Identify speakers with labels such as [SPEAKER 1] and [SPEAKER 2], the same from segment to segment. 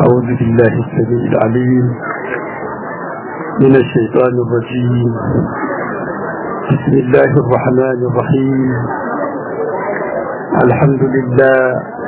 [SPEAKER 1] أعوذ بالله السميع العليم من الشيطان الرجيم بسم الله الرحمن الرحيم الحمد لله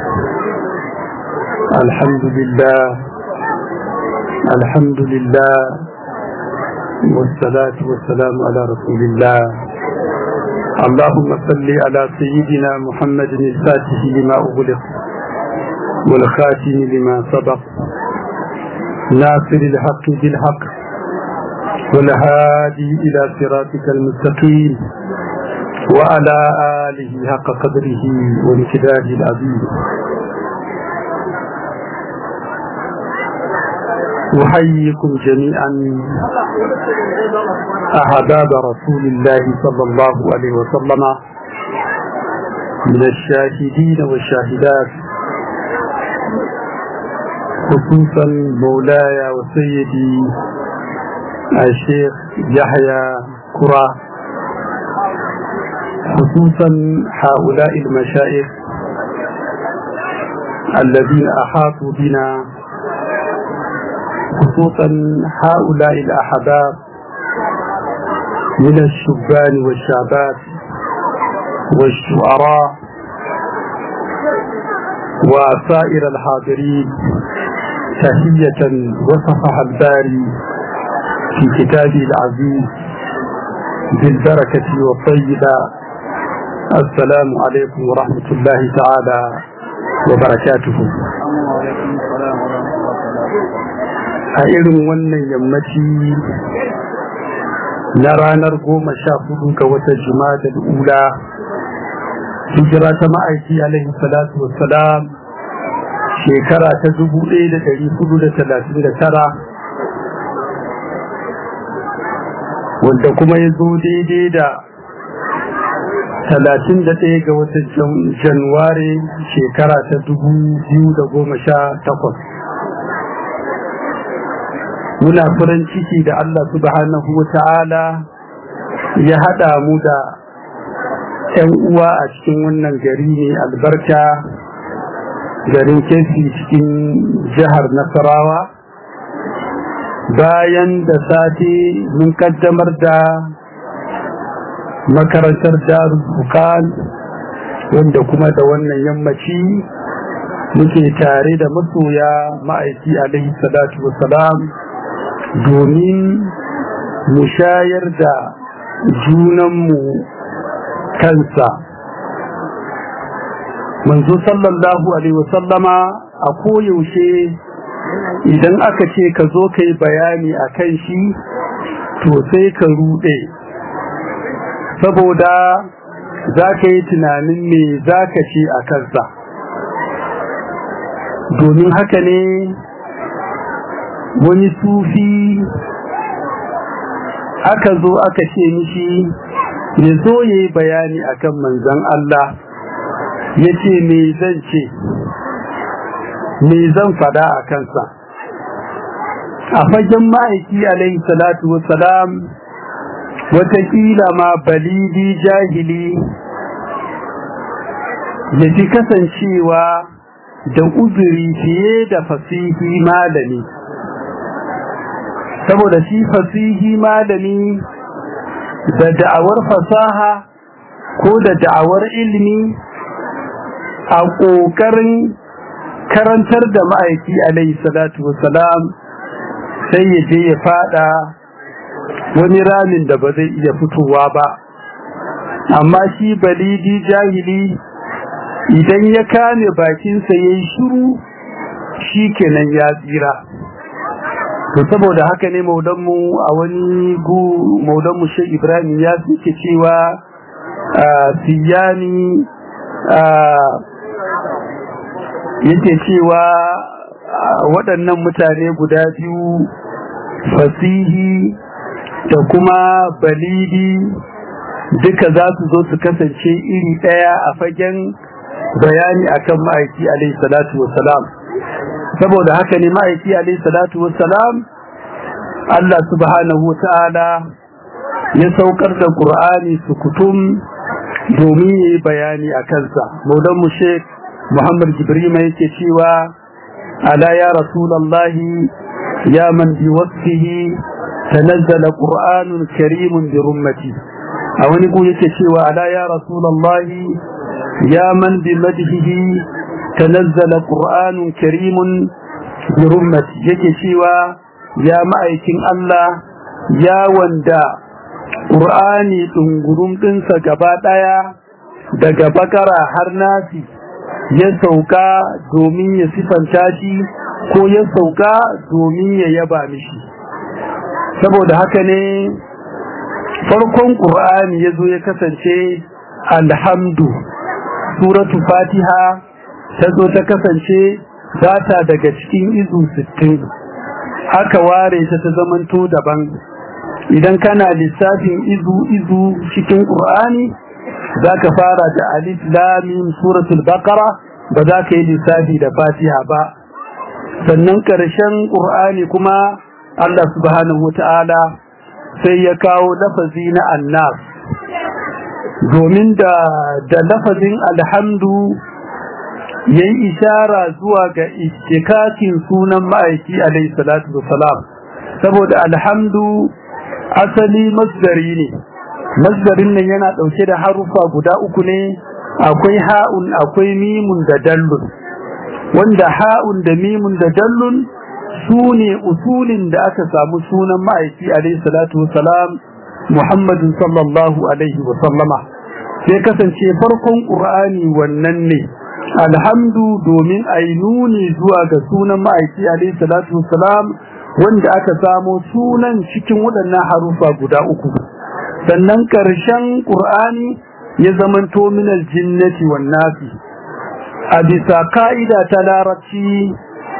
[SPEAKER 1] الحمد لله الحمد لله والصلاة والسلام على رسول الله اللهم صل على سيدنا محمد الفاتح لما أغلق والخاتم لما سبق ناصر الحق بالحق والهادي إلى صراطك المستقيم وعلى آله حق قدره وامتداد العظيم أحييكم جميعا أحباب رسول الله صلى الله عليه وسلم من الشاهدين والشاهدات خصوصا مولاي وسيدي الشيخ يحيى كرة خصوصا هؤلاء المشايخ الذين أحاطوا بنا خصوصا هؤلاء الأحباب من الشبان والشابات والشعراء وسائر الحاضرين تحية وصفها الباري في كتابه العزيز بالبركة والطيبة السلام عليكم ورحمة الله تعالى وبركاته a irin wannan yammaci na ranar goma sha hudu ga wata da ula hijira ta ma'aiki alaihi salatu wassalam shekara ta dubu ɗaya da ɗari hudu da talatin da tara wanda kuma ya zo daidai da talatin da ɗaya ga watan januwari shekara ta dubu biyu da goma sha takwas muna farin ciki da Allah subhanahu wa ta'ala ya haɗa mu da ‘yan uwa a cikin wannan gari ne albarka garin kefi cikin jihar nasarawa bayan da sati mun kaddamar da makarantar darul bukan wanda kuma da wannan yammaci muke tare da masoya ma'aiki alaihi salatu wasalam domin mu shayar da junanmu kansa manzo sallallahu alaihi wasallama a koyaushe idan aka ce ka zo ka yi bayani a kan shi to sai ka rude saboda za ka yi tunanin me za ka ce a kansa domin haka ne wani sufi aka zo aka ce mishi ya zo ya yi bayani akan manzan Allah ya ce me zan ce me zan fada a kansa a fagen ma'aiki alaihi salatu wassalam watakila ma balidi jahili ya fi kasancewa da uzuri fiye da fasihi malami saboda shi fasihi malami da da'awar fasaha ko da da'awar ilimi a ƙoƙarin karantar da ma'aiki alaihi salatu wasalam sai ya je ya fada wani ramin da ba zai iya fitowa ba amma shi balidi jahili idan ya kame bakinsa ya yi shiru shi kenan ya tsira to saboda haka ne maudanmu a wani gu maudanmu shi ibrahim ya suke cewa siyani yake cewa waɗannan mutane guda biyu fasihi da kuma balidi duka za su zo su kasance iri ɗaya a fagen bayani akan ma'aiki alaihi salatu wasalam saboda haka ne ma'aiki alaihi salatu wassalam Allah subhanahu ta'ala ya saukar da Qur'ani su kutum domin yayi bayani a kansa maulan mu Sheikh Muhammad Jibrima yake cewa ala ya rasulallahi ya man bi wasfihi tanazzala qur'anun karimun bi rummati a wani ku yake cewa ala ya rasulallahi ya man bi madhihi tanazzala qur'anun karimun bi rummati yake cewa ya ma'aikin Allah ya wanda Qur'ani dungurum dinsa gaba daya daga bakara har nasi ya sauka domin ya sifanta shi ko ya sauka domin ya yaba mishi saboda haka ne farkon Qur'ani yazo ya kasance alhamdu suratu fatiha ta zo ta kasance data daga cikin izu 60 aka ware ta ta zamanto daban idan kana lissafin izu izu cikin qur'ani zaka fara da alif lam mim suratul baqara ba za ka yi lissafi da fatiha ba sannan karshen qur'ani kuma Allah subhanahu wataala sai ya kawo lafazi na annas domin da da lafazin alhamdu yayi ishara zuwa ga istikakin sunan ma'aiki alayhi salatu wassalam saboda alhamdu asali masdari ne masdarin nan yana dauke da harufa guda uku ne akwai ha'un akwai mimun da dallun wanda ha'un da mimun da dallun sune usulin da aka samu sunan ma'aiki alayhi salatu wassalam Muhammadin sallallahu alaihi wasallama sai kasance farkon qur'ani wannan ne alhamdu domin a yi nuni zuwa ga sunan ma'aiki alaihi salatu wassalam wanda aka samo sunan cikin waɗannan harufa guda uku sannan ƙarshen ƙur'ani ya zamanto min aljinnati wan nasi a bisa ka'ida ta larabci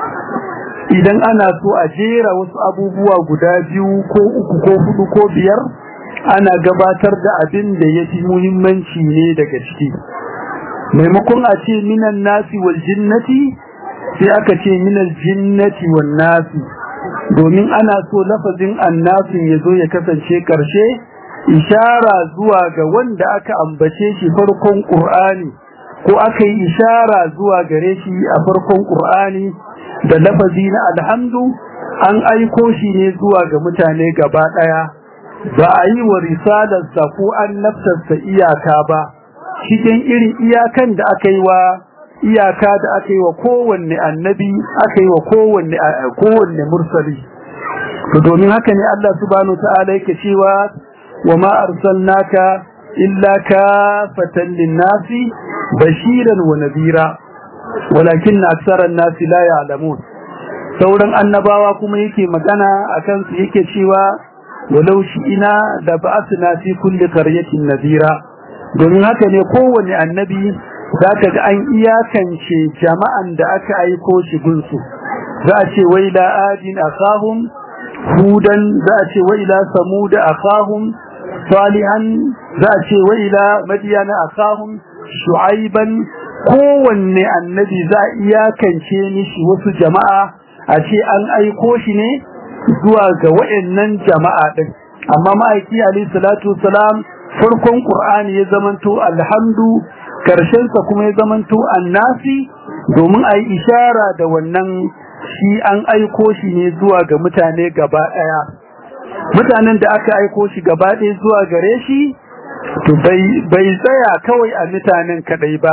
[SPEAKER 1] idan ana so a jera wasu abubuwa guda biyu ko uku ko hudu ko biyar ana gabatar da abin da ya fi muhimmanci ne daga ciki maimakon a ce minan nasi wal jinnati sai aka ce minal jinnati wan nasi domin ana so lafazin annasin ya zo ya kasance karshe ishara zuwa ga wanda aka ambace shi farkon qur'ani ko aka yi ishara zuwa gare shi a farkon qur'ani da lafazi na alhamdu an aiko shi ne zuwa ga mutane gaba daya ba a yi wa risalarsa ko an nafsarsa iyaka ba cikin irin iyakan da aka yi wa iyaka da aka yi wa kowanne annabi aka yi wa kowanne kowanne mursali to domin haka ne Allah subhanahu ta'ala yake cewa wa ma arsalnaka illa kafatan lin-nasi bashiran wa nadhira walakin aktharan nasi la ya'lamun sauran annabawa kuma yake magana akan su yake cewa walau shi ina da ba'athna fi kulli qaryatin nadhira domin haka ne kowanne annabi za ka ga an iyakance jama'an da aka aiko shi gunsu za a ce wai la adin akhahum hudan za a ce wai la samud akhahum salihan za a ce wai la madiyana akhahum shu'aiban kowanne annabi za a iyakance mishi wasu jama'a a ce an aiko shi ne zuwa ga wayannan jama'a din amma ma'aiki alayhi salatu wassalam farkon qur'ani ya zamanto alhamdu karshensa kuma ya zamanto annasi domin a yi ishara da wannan shi an aiko shi ne zuwa ga mutane gaba ɗaya mutanen da aka aiko shi gaba ɗaya zuwa gare shi to bai tsaya kawai a mutanen kaɗai ba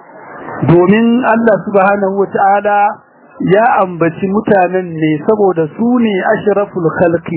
[SPEAKER 1] domin Allah subhanahu wa ta'ala ya ambaci mutanen ne saboda su ne ashraful khalqi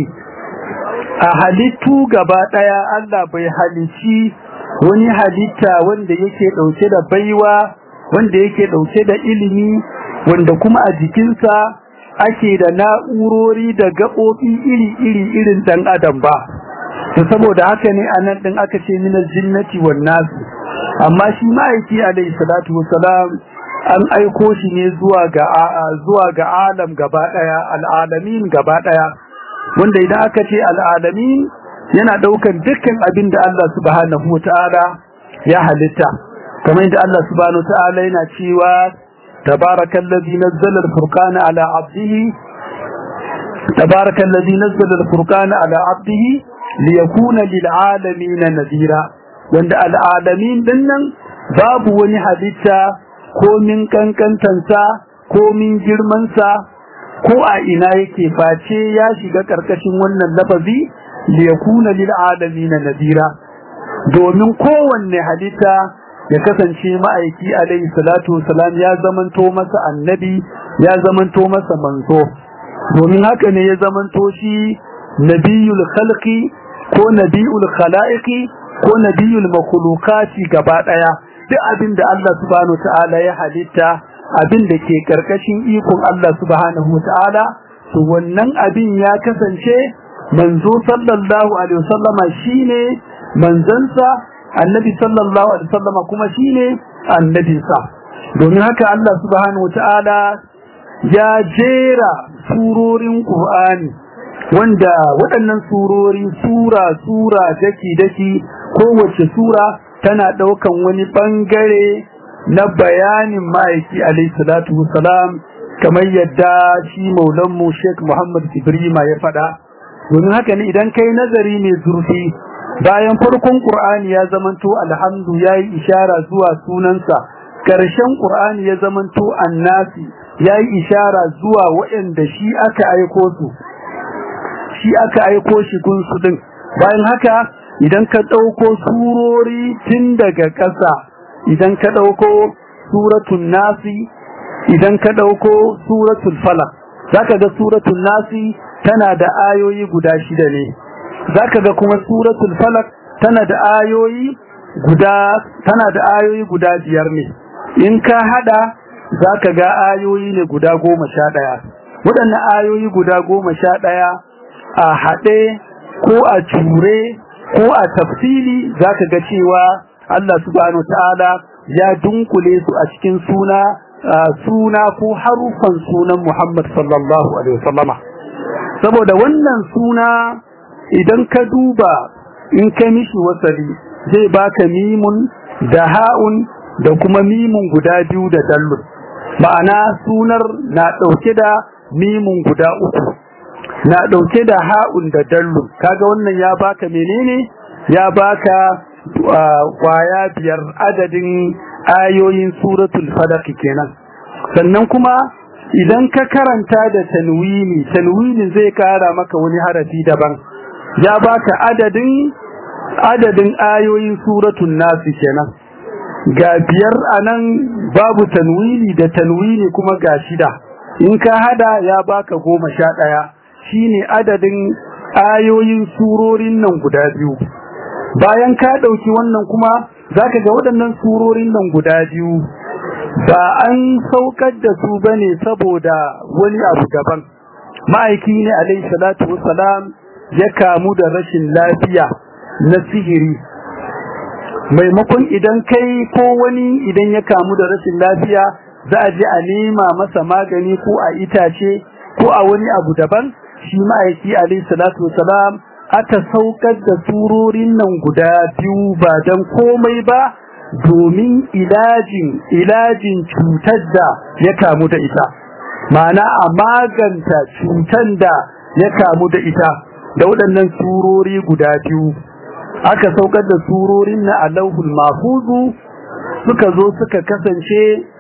[SPEAKER 1] a halittu gaba ɗaya Allah bai halici wani halitta wanda yake ɗauke da baiwa wanda yake ɗauke da ilimi wanda kuma a jikinsa ake da na'urori da gaɓoɓi iri-iri irin ɗan adam ba to saboda haka ne a nan ɗin aka ce minal jinnati wan nasu amma shi ma'aiki alaihi salatu wassalam an aiko shi ne zuwa ga zuwa ga alam gaba ɗaya al'alamin gaba ɗaya wanda idan aka ce al'alamin yana daukan dukkan abin da Allah subhanahu wataala ya halitta kamar yadda Allah subhanahu wataala yana cewa tabarakallazi nazzala al-furqana ala 'abdihi tabarakallazi nazzala al-furqana ala 'abdihi liyakuna lil'alamin nadira wanda al'alamin dinnan babu wani halitta ko min kankantansa komin girmansa ko a ina yake face ya shiga karkashin wannan lafazi liyakuna lil alamin nadira domin kowanne halitta ya kasance ma'aiki alaihi salatu wasalam ya zamanto masa annabi ya zamanto masa manzo domin haka ne ya zamanto shi nabiyul khalqi ko nabiyul khalaiqi ko nabiyul makhluqati gaba daya duk abin da Allah subhanahu ta'ala ya halitta abin da ke karkashin ikon Allah subhanahu ta'ala to wannan abin ya kasance manzo sallallahu alaihi wasallama shine manzansa annabi sallallahu alaihi wasallama kuma shine annabinsa domin haka Allah subhanahu ta'ala ya jera surorin Qur'ani wanda waɗannan surori sura sura daki daki kowace sura tana ɗaukan wani ɓangare na bayanin ma'aiki alaihi salatu wasalam kamar yadda shi maulanmu Sheikh Muhammad Ibrahim ya faɗa domin haka ne idan kai nazari mai zurfi bayan farkon Qur'ani ya zamanto alhamdu yayi ishara zuwa sunansa ƙarshen Qur'ani ya zamanto annasi yayi ishara zuwa waɗanda shi aka aiko su shi aka aiko shi gunsu din bayan haka idan ka ɗauko surori tun daga ƙasa idan ka ɗauko suratul nasi idan ka ɗauko suratul falak zaka ga suratul nasi tana da ayoyi guda shida ne zaka ga kuma suratul falak tana da ayoyi guda tana da ayoyi guda biyar ne in ka hada zaka ga ayoyi ne guda goma sha ɗaya waɗannan ayoyi guda goma sha ɗaya a haɗe ko a ture ko a tafsili zaka ga cewa Allah subhanahu ta'ala ya dunkule su a cikin suna suna ko harufan sunan Muhammad sallallahu alaihi wasallama saboda wannan suna idan ka duba in ka mishi wasali zai baka mimun da ha'un da kuma mimun guda biyu da dallun ma'ana sunar na ɗauke da mimun guda uku na ɗauke da ha'un da dallun kaga wannan ya baka menene ya baka kwaya biyar adadin ayoyin suratul falaq kenan sannan kuma idan ka karanta da tanwini tanwinin zai kara maka wani harafi daban ya baka adadin adadin ayoyin suratul nas kenan ga biyar anan babu tanwini da tanwini kuma ga shida in ka hada ya baka goma sha ɗaya shine adadin ayoyin surorin nan guda biyu bayan ka ɗauki wannan kuma zaka ga waɗannan surorin nan guda biyu ba an saukar da su bane saboda wani abu daban ma'aiki ne alaihi salatu wassalam ya kamu da rashin lafiya na sihiri maimakon idan kai ko wani idan ya kamu da rashin lafiya za a je a nema masa magani ko a itace ko a wani abu daban shi ma'aiki alaihi salatu wassalam aka saukar da surorin nan guda biyu ba dan komai ba domin ilajin ilajin cutar da ya kamu da ita ma'ana a maganta cutar da ya kamu da ita da waɗannan surori guda biyu aka saukar da surorin na alauhul mafuzu suka zo suka kasance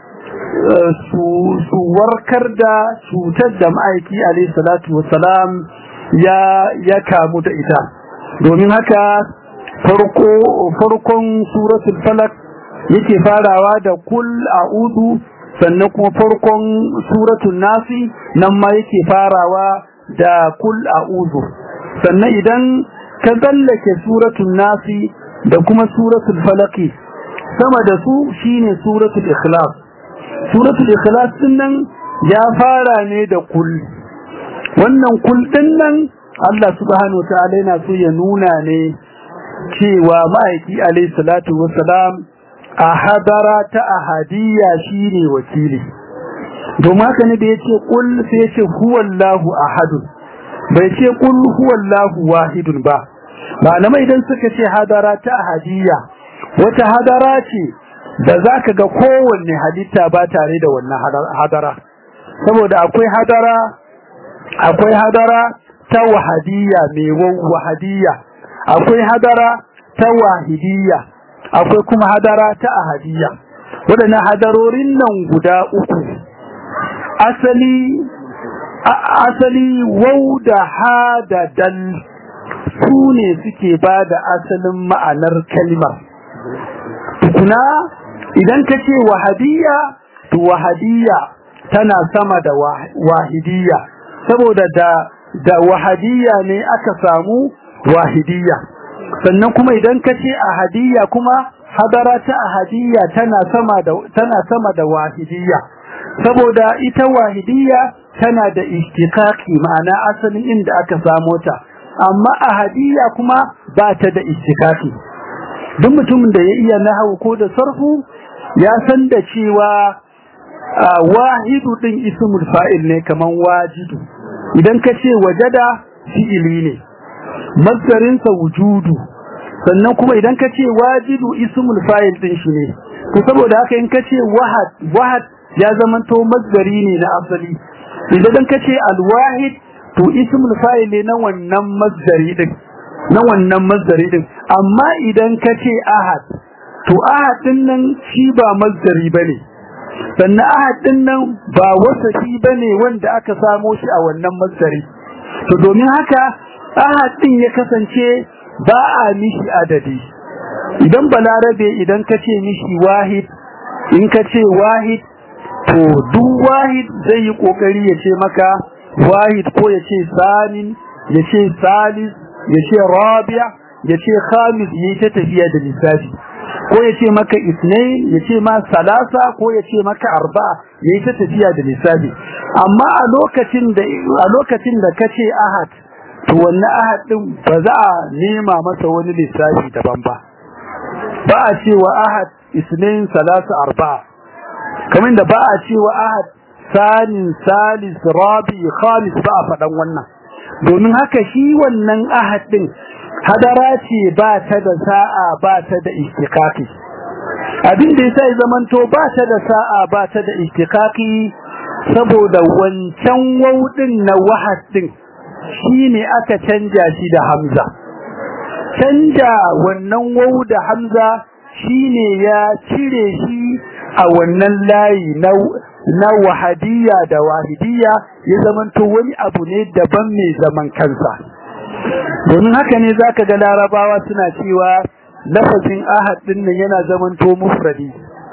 [SPEAKER 1] su warkar da cutar da ma'aiki alaihi salatu wassalam ya ya kamu da ita domin haka farko farkon suratul falak yake farawa da kul a'udhu sannan kuma farkon suratul nasi nan ma yake farawa da kul a'udhu sannan idan ka tsallake suratul nasi da kuma suratul falaki sama da su shine suratul ikhlas suratul ikhlas din nan ya fara ne da kul wannan kul din nan Allah subhanahu wataala yana so ya nuna ne cewa ma'aiki alayhi salatu wassalam a hadara ta ahadiyya shine wakili domin haka ne da yace kul sai yace huwallahu ahadun bai ce kul huwallahu wahidun ba malamai idan suka ce hadara ta ahadiyya wata hadara ce da zaka ga kowanne halitta ba tare da wannan hadara saboda akwai hadara akwai hadara ta wahadiyya mai wahadiyya akwai hadara ta wahidiyya akwai kuma hadara ta ahadiyya waɗannan hadarorin nan guda uku asali asali wau da ha da dal su ne suke ba da asalin ma'anar kalmar tukuna idan ka ce wahadiyya to wahadiyya tana sama da wahidiyya saboda da da wahadiyya ne aka samu wahidiyya sannan kuma idan ka ce ahadiyya kuma hadara ta ahadiyya tana sama da tana sama da wahidiyya saboda ita wahidiyya tana da ishtiqaqi ma'ana asalin inda aka samo ta amma ahadiyya kuma ba ta da ishtiqaqi duk mutumin da ya iya nahwu ko da sarfu ya san da cewa wahidu din ismul fa'il ne kaman wajidu idan ka ce wajada fi'ili ne masdarin sa wujudu sannan kuma idan ka ce wajidu ismul fa'il din shi ne to saboda haka in ka ce wahad wahad ya zamanto masdari ne na asali idan ka ce alwahid to ismul fa'il ne na wannan masdari din na wannan masdari din amma idan ka ce ahad to ahad din nan shi ba masdari bane sannan ahad din nan ba wasafi bane wanda aka samo shi a wannan masdari to domin haka ahad din ya kasance ba a mishi adadi idan balarabe idan ka ce mishi wahid in ka ce wahid to duk wahid zai yi kokari ya ce maka wahid ko ya ce samin ya ce salis ya ce rabi'a ya ce khamis ya ta tafiya da lissafi ko ya ce maka isnain ya ce ma salasa ko ya ce maka arba'a ya ta tafiya da lissafi amma a lokacin da a lokacin da kace ahad to wannan ahad din ba za a nema masa wani lissafi daban ba ba a cewa ahad isnain salasa arba'a kamar da ba a cewa ahad sanin salis rabi khamis ba a faɗan wannan domin haka shi wannan ahad din hadara ce ba ta da sa'a ba ta da istiqaqi abin da yasa zamanto ba ta da sa'a ba ta da istiqaqi saboda wancan waudin na wahad din shine aka canja shi da hamza canja wannan wau da hamza shine ya cire shi a wannan layi na na wahadiyya da wahidiyya ya zamanto wani abu ne daban mai zaman kansa domin haka ne zaka ga larabawa suna cewa lafazin ahad din nan yana zamanto mufradi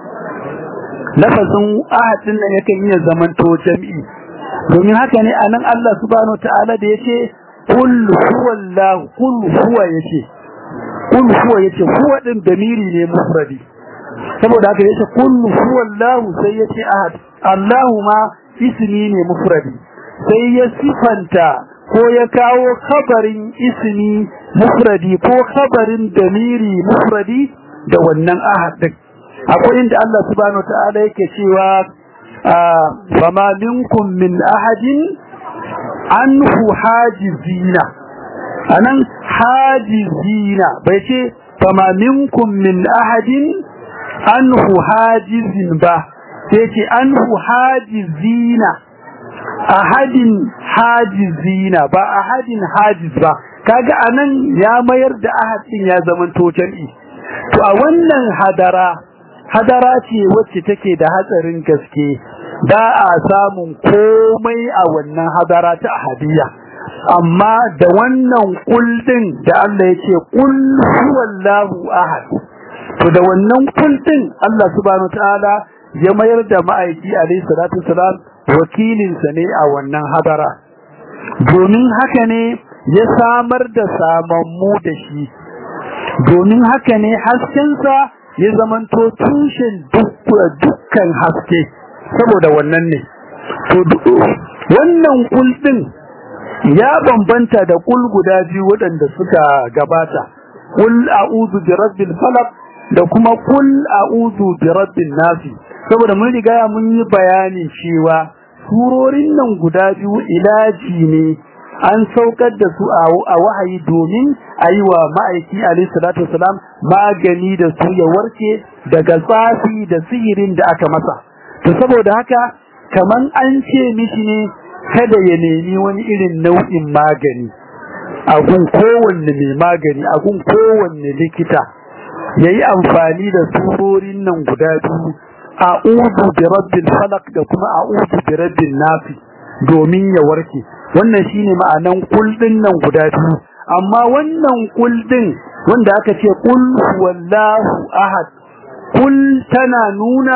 [SPEAKER 1] lafazin ahad din nan yakan iya zamanto jam'i domin haka ne anan Allah subhanahu ta'ala da yace qul huwallahu qul huwa yace qul huwa yace huwa din damiri ne mufradi saboda haka yace qul huwallahu sai yace ahad Allahu ma ismi ne mufradi sai ya sifanta ko ya kawo khabarin ismi mufradi ko khabarin damiri mufradi da wannan ahad din akwai inda Allah subhanahu ta'ala yake cewa fama minkum min ahadin anhu hajizina anan hajizina bai ce fama minkum min ahadin anhu hajizin ba sai ce anhu hajizina ahadin hajizina ba ahadin hajiz ba kaga anan ya mayar da ahad din ya zaman to jami'i to a wannan hadara hadara ce wacce take da hatsarin gaske ba a samun komai a wannan hadara ta ahadiyya amma da wannan kuldin da Allah ya ce kul huwallahu ahad to da wannan kuldin Allah subhanahu wataala ya mayar da ma'aiki alayhi salatu wasalam wakilinsa ne a wannan hadara domin haka ne ya samar da samammu da shi domin haka ne haskensa ya zamanto tushen dukkan haske saboda wannan ne to wannan kuldin ya bambanta da kul guda biyu waɗanda suka gabata kul a'udhu bi rabbil falaq da kuma kul a'udhu bi rabbin nas saboda mun riga mun yi bayani cewa surorin nan guda biyu ilaji ne an saukar da su a wahayi domin a yi wa ma'aiki alayhi salatu wasalam magani da su ya warke daga tsafi da sihirin da aka masa to saboda haka kaman an ce mishi ne kada ya nemi wani irin nau'in magani a gun kowanne mai magani a gun kowanne likita ya yi amfani da surorin nan guda biyu a'udhu bi rabbil falaq da kuma a'udhu bi rabbin nas domin ya warke wannan shine ma'anan kul din nan guda biyu amma wannan kul din wanda aka ce kul huwallahu ahad kul tana nuna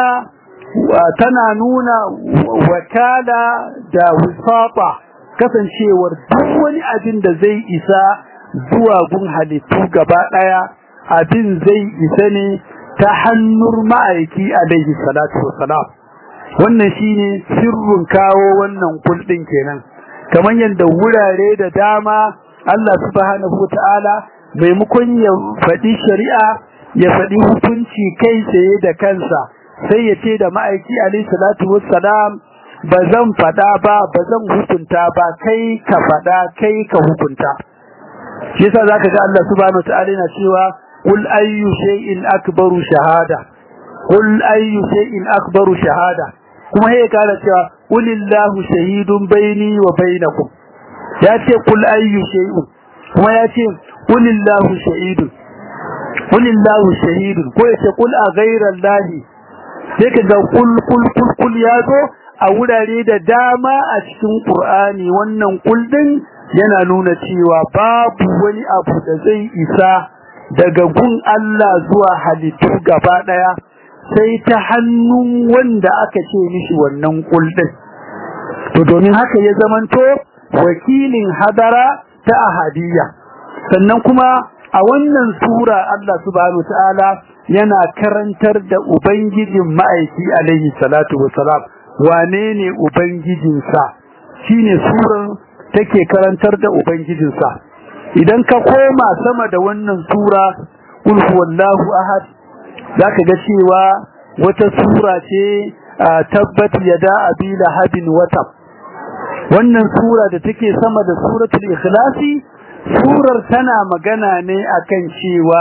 [SPEAKER 1] tana nuna wakala da wisafa kasancewar duk wani abin da zai isa zuwa gun halittu gaba daya abin zai isa ne ta hannun ma'aiki alaihi salatu wassalam wannan shine sirrin kawo wannan kuldin kenan kamar yadda wurare da dama Allah subhanahu wataala maimakon ya faɗi shari'a ya faɗi hukunci kai tsaye da kansa sai ya ce da ma'aiki alaihi salatu wassalam ba zan faɗa ba ba zan hukunta ba kai ka faɗa kai ka hukunta shi yasa zaka ga Allah subhanahu wataala yana cewa qul ayyu shay'in akbaru shahada qul ayyu shay'in akbaru shahada kuma sai kara cewa qulillahu shahidun baini wa bainakum ya ce qul ayyu shay'in kuma ya ce qulillahu shahidun qulillahu shahidun ko ya ce qul a ghayra allahi sai ka ga kul kul kul kul ya zo a wurare da dama a cikin Qur'ani wannan kuldin yana nuna cewa babu wani abu da zai isa daga gun Allah zuwa halittu gaba daya sai ta hannun wanda aka ce mishi wannan kuldin to domin haka ya zamanto wakilin hadara ta ahadiyya sannan kuma a wannan sura Allah subhanahu ta'ala yana karantar da ubangijin ma'aiki alaihi salatu wassalam wane ne ubangijinsa shine surar take karantar da ubangijinsa idan ka koma sama da wannan sura kul huwallahu ahad zaka ga cewa wata sura ce tabbat yada abi lahabin watab wannan sura da take sama da suratul ikhlasi surar tana magana ne akan cewa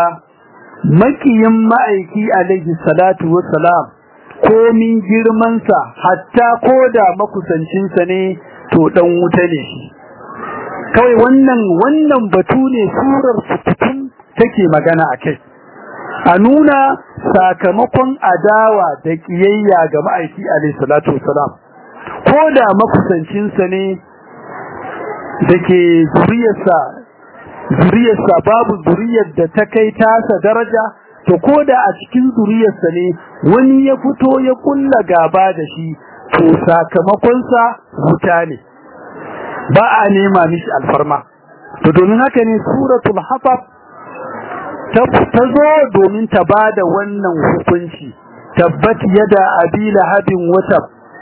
[SPEAKER 1] makiyin ma'aiki alaihi salatu wassalam komin girmansa hatta ko da makusancinsa ne to dan wuta ne kawai wannan wannan batu ne surar sukutun take magana akai a nuna sakamakon adawa da kiyayya ga ma'aiki alayhi salatu wasalam ko da makusancinsa ne dake zuriyarsa zuriyarsa babu zuriyar da ta kai tasa daraja to ko da a cikin zuriyarsa ne wani ya fito ya kulla gaba da shi to sakamakonsa wuta ne ba a nema mishi alfarma to domin haka ne suratul hafaf ta zo domin ta bada wannan hukunci tabbat yada abi lahabin wata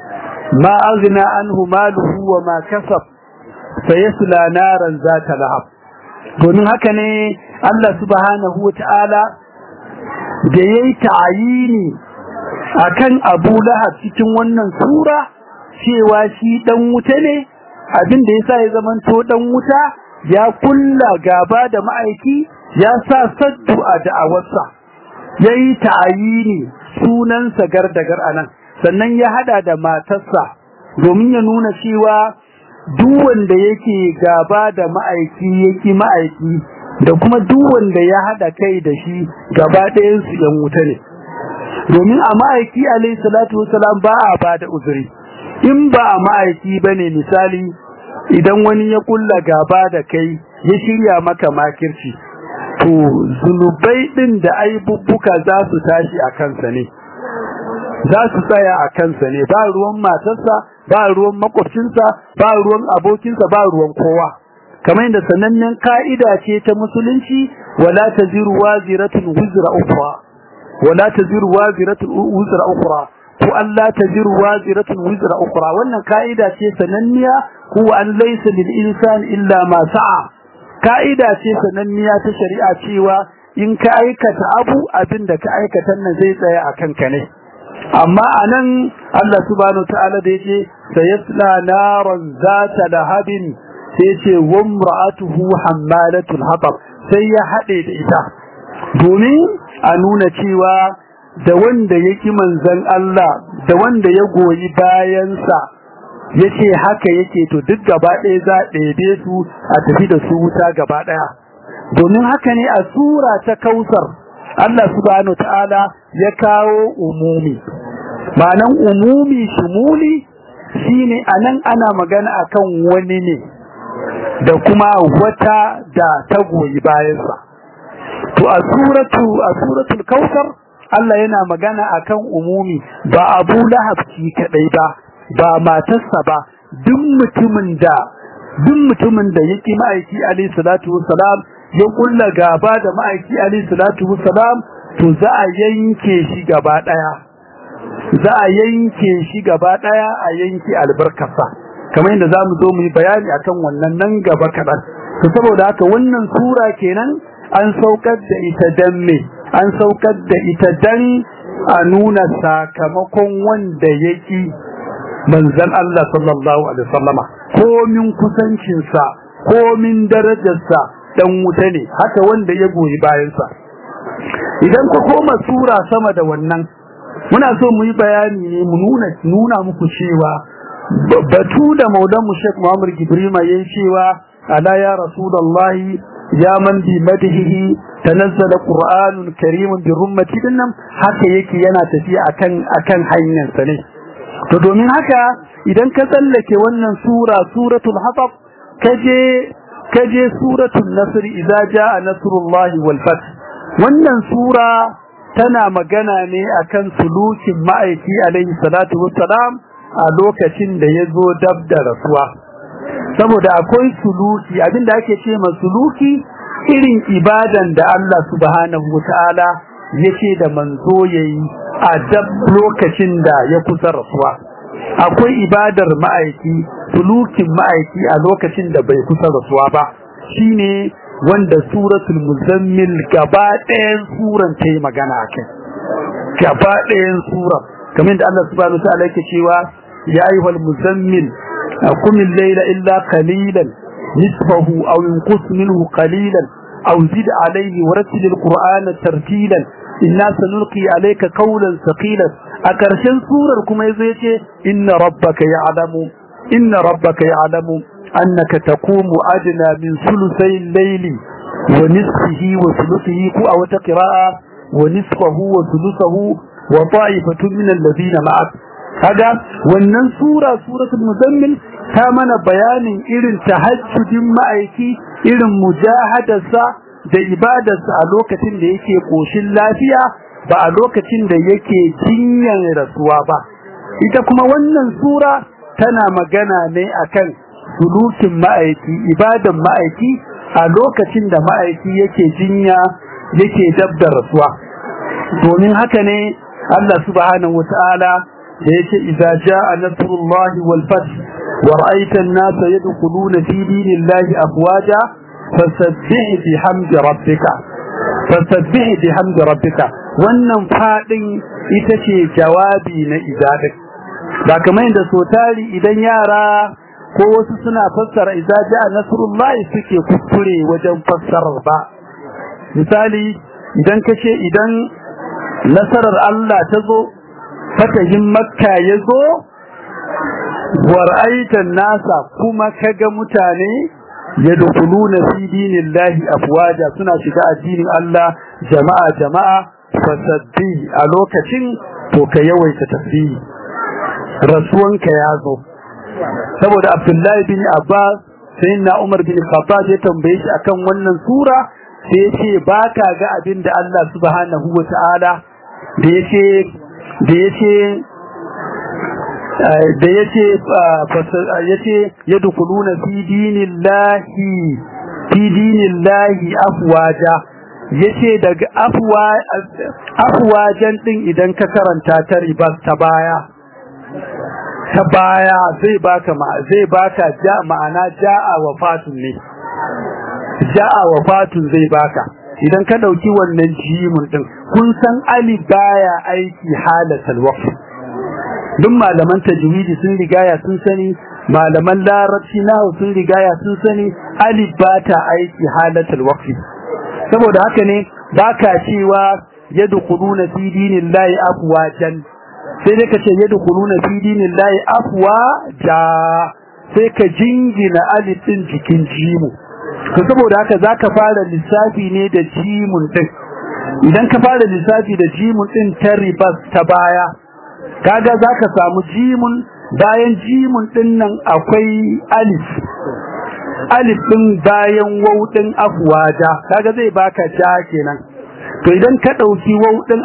[SPEAKER 1] ma aghna anhu maluhu wa ma kasab sayasla naran zata lahab domin haka ne Allah subhanahu wataala da yayi ta'ayini akan Abu Lahab cikin wannan sura cewa shi dan wuta ne abin da yasa ya zamanto dan wuta ya kulla gaba da ma'aiki ya sa saddu a da'awarsa yayi ta'ayini sunan sa gardagar anan sannan ya hada da matarsa domin ya nuna cewa duk wanda yake gaba da ma'aiki yake ma'aiki da kuma duk wanda ya hada kai da shi gaba ɗayan su yan wuta ne domin a ma'aiki alayhi salatu wasalam ba a bada uzuri in ba a ma'aiki bane misali idan wani ya kulla gaba da kai ya shirya maka makirci to zunubai din da aibubbuka za su tashi a kansa ne za su tsaya a kansa ne ba ruwan matarsa ba ruwan makwabcinsa ba ruwan abokinsa ba ruwan kowa kamar yadda sanannen ka'ida ce ta musulunci wala taziru waziratun wizra ukhra wala taziru waziratun wizra ukhra ko Allah taziru waziratun wizra ukhra wannan ka'ida ce sananniya ko an laysa lil insani illa ma sa'a ka'ida ce sananniya ta shari'a cewa in ka aikata abu abinda ka aikata nan zai tsaya akan ka ne amma anan Allah subhanahu ta'ala da yake sayasla naran zata lahabin sai ce wamra'atuhu hammalatul hatab sai ya hade da ita domin a nuna cewa da wanda yake manzon Allah da wanda ya goyi bayansa yace haka yake to duk gaba ɗaya za ɗebe su a tafi da su wuta gaba ɗaya domin haka ne a sura ta kausar Allah subhanahu ta'ala ya kawo umumi ma'anan umumi shumuli shine anan ana magana akan wani ne da kuma wata da ta goyi bayansa to a suratu a suratul kautsar Allah yana magana akan umumi ba Abu Lahab shi kadai ba ba matarsa ba duk mutumin da duk mutumin da yake ma'aiki alayhi salatu wassalam ya kulla gaba da ma'aiki alayhi salatu wassalam to za a yanke shi gaba daya za a yanke shi gaba daya a yanke albarkasa kamar yadda zamu zo mu yi bayani akan wannan nan gaba kadan to saboda haka wannan sura kenan an saukar da ita dan me an saukar da ita dan a nuna sakamakon wanda yake manzon Allah sallallahu alaihi wasallama komin kusancinsa komin darajarsa dan wuta ne haka wanda ya goyi bayansa idan ku koma sura sama da wannan muna so mu yi bayani ne mu nuna nuna muku cewa batu da maulan mu Sheikh Muhammad Gibrima yayin cewa ala ya rasulullahi ya man bi madhihi tanazzala qur'anun karimun bi rummati dinnan haka yake yana tafiya akan akan hanyar sa ne to domin haka idan ka tsallake wannan sura suratul hatab kaje kaje suratul nasr idza jaa nasrullahi wal fath wannan sura tana magana ne akan sulukin ma'aiki alaihi salatu wassalam a lokacin da yazo dab da rasuwa saboda akwai suluki abinda ake ce ma suluki irin ibadan da Allah subhanahu wataala yace da manzo yayi a dab lokacin da ya kusa rasuwa akwai ibadar ma'aiki sulukin ma'aiki a lokacin da bai kusa rasuwa ba shine wanda suratul muzammil gaba ɗayan suran ta yi magana akai gaba ɗayan suran kamar da Allah subhanahu wataala yake cewa ya ayyuhal muzammil qum al-layla illa qalilan nisfahu aw inqus minhu qalilan aw zid alayhi warattil al-qur'ana tartilan inna sanulqi alayka qawlan thaqilan a ƙarshen surar kuma yazo yace inna rabbaka ya'lamu inna rabbaka ya'lamu annaka taqumu adna min sulusay al-layli wa nisfihi wa thuluthihi ku aw taqra'a wa nisfahu wa thuluthahu wa ta'ifatun min alladhina ma'ak kaga wannan sura suratul muzammil ta mana bayanin irin tahajjudin ma'aiki irin mujahadarsa da ibadarsa a lokacin da yake koshin lafiya ba a lokacin da yake jinyan rasuwa ba ita kuma wannan sura tana magana ne akan sulukin ma'aiki ibadan ma'aiki a lokacin da ma'aiki yake jinya yake dab da rasuwa domin haka ne Allah subhanahu wata'ala da yake idza jaa nasrullahi wal fath wa ra'aita an-nasa yadkhuluna fi dinillahi afwaja fasabbih bihamdi rabbika fasabbih bihamdi rabbika wannan fadin ita ce jawabi na izadak ba kamar yadda so tari idan yara ko wasu suna fassara idza jaa nasrullahi suke kuskure wajen fassarar ba misali idan kace idan nasarar Allah ta zo fatahin makka ya zo war'aitan nasa kuma kaga mutane yadkhuluna fi dinillahi afwaja suna shiga addinin Allah jama'a jama'a fasabbi a lokacin to ka yawaita tasbihi rasuwanka ya zo saboda Abdullahi bin Abbas sayyidina Umar bin Khattab ya tambaye shi akan wannan sura sai ya ce baka ga abin da Allah subhanahu wata'ala da yace da yace da yace yace yadkhuluna fi dinillahi fi dinillahi afwaja yace daga afwa afwajan din idan ka karanta ta ribas ta baya ta baya zai baka ma zai baka ja ma'ana ja'a wafatun ne ja'a wafatun zai baka idan ka dauki wannan jimin din kun san ali baya aiki halatal waqf duk malaman tajwidi sun rigaya sun sani malaman larabci nahu sun rigaya sun sani ali bata aiki halatal waqf saboda haka ne baka cewa yadkhuluna fi dinillahi afwajan sai dai kace yadkhuluna fi dinillahi afwaja sai ka jingina alif din jikin jimu to saboda haka zaka fara lissafi ne da jimun din idan ka fara lissafi da jimun din ta ribas ta baya kaga zaka samu jimun bayan jimun din nan akwai alif alif din bayan waw din afwaja kaga zai baka ja kenan to idan ka dauki waw din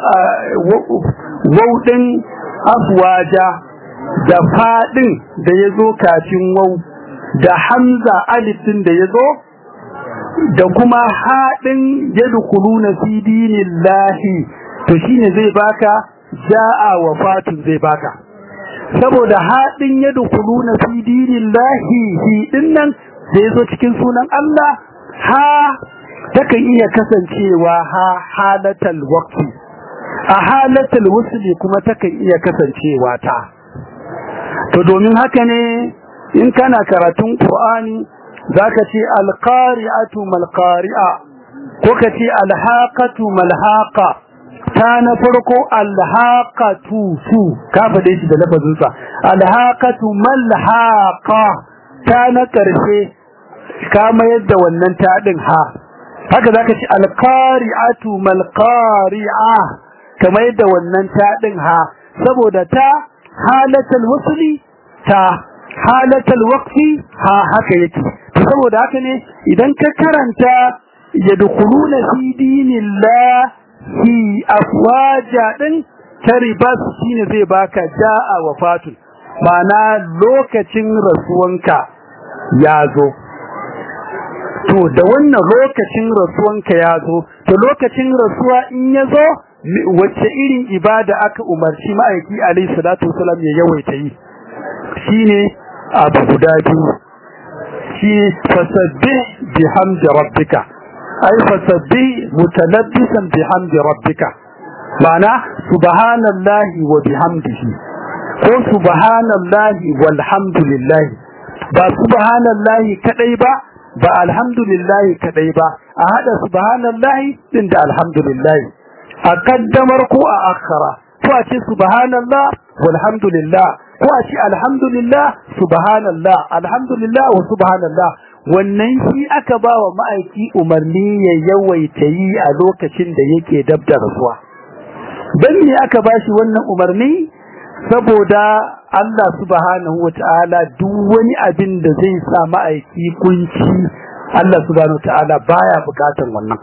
[SPEAKER 1] waw din afwaja da fadin da yazo kafin waw da hamza alif din da yazo da kuma haɗin yadkhuluna fi dinillahi to shine zai baka ja'a wa fatun zai baka saboda haɗin yadkhuluna fi dinillahi hi dinnan da yazo cikin sunan Allah ha takan iya kasancewa ha halatal waqti a halatal wusli kuma takan iya kasancewa ta to domin haka ne in kana karatun Qur'ani zaka ce alqari'atu malqari'a ko ka ce alhaqatu malhaqa ta na farko alhaqatu su ka fade shi da lafazin sa alhaqatu malhaqa ta na karshe ka mayar da wannan ta din ha haka zaka ce alqari'atu malqari'a kamar yadda wannan ta din ha saboda ta halatul wasli ta halatul waqfi ha haka yake saboda haka ne idan ka karanta yadkhuluna fi dinillahi afwaja din taribas shine zai baka jaa wafatun ma'ana lokacin rasuwanka ya zo to da wannan lokacin rasuwanka ya zo to lokacin rasuwa in ya zo wacce irin ibada aka umarci ma'aiki alayhi salatu wasalam ya yawaita yi shine abu guda biyu shi fasabbih bihamdi rabbika ay fasabbih mutalabbisan bihamdi rabbika ma'ana subhanallahi wa bihamdihi ko subhanallahi walhamdulillah ba subhanallahi kadai ba ba alhamdulillahi kadai ba a hada subhanallahi din da alhamdulillah a kaddamar ko a akhara ko a ce subhanallah walhamdulillah ko a ce alhamdulillah subhanallah alhamdulillah wa subhanallah wannan shi aka ba wa ma'aiki umarni ya yawaita yi a lokacin da yake dab da rasuwa dan me aka ba shi wannan umarni saboda Allah subhanahu wata'ala duk wani abin da zai sa ma'aiki kunci Allah subhanahu wata'ala baya bukatan wannan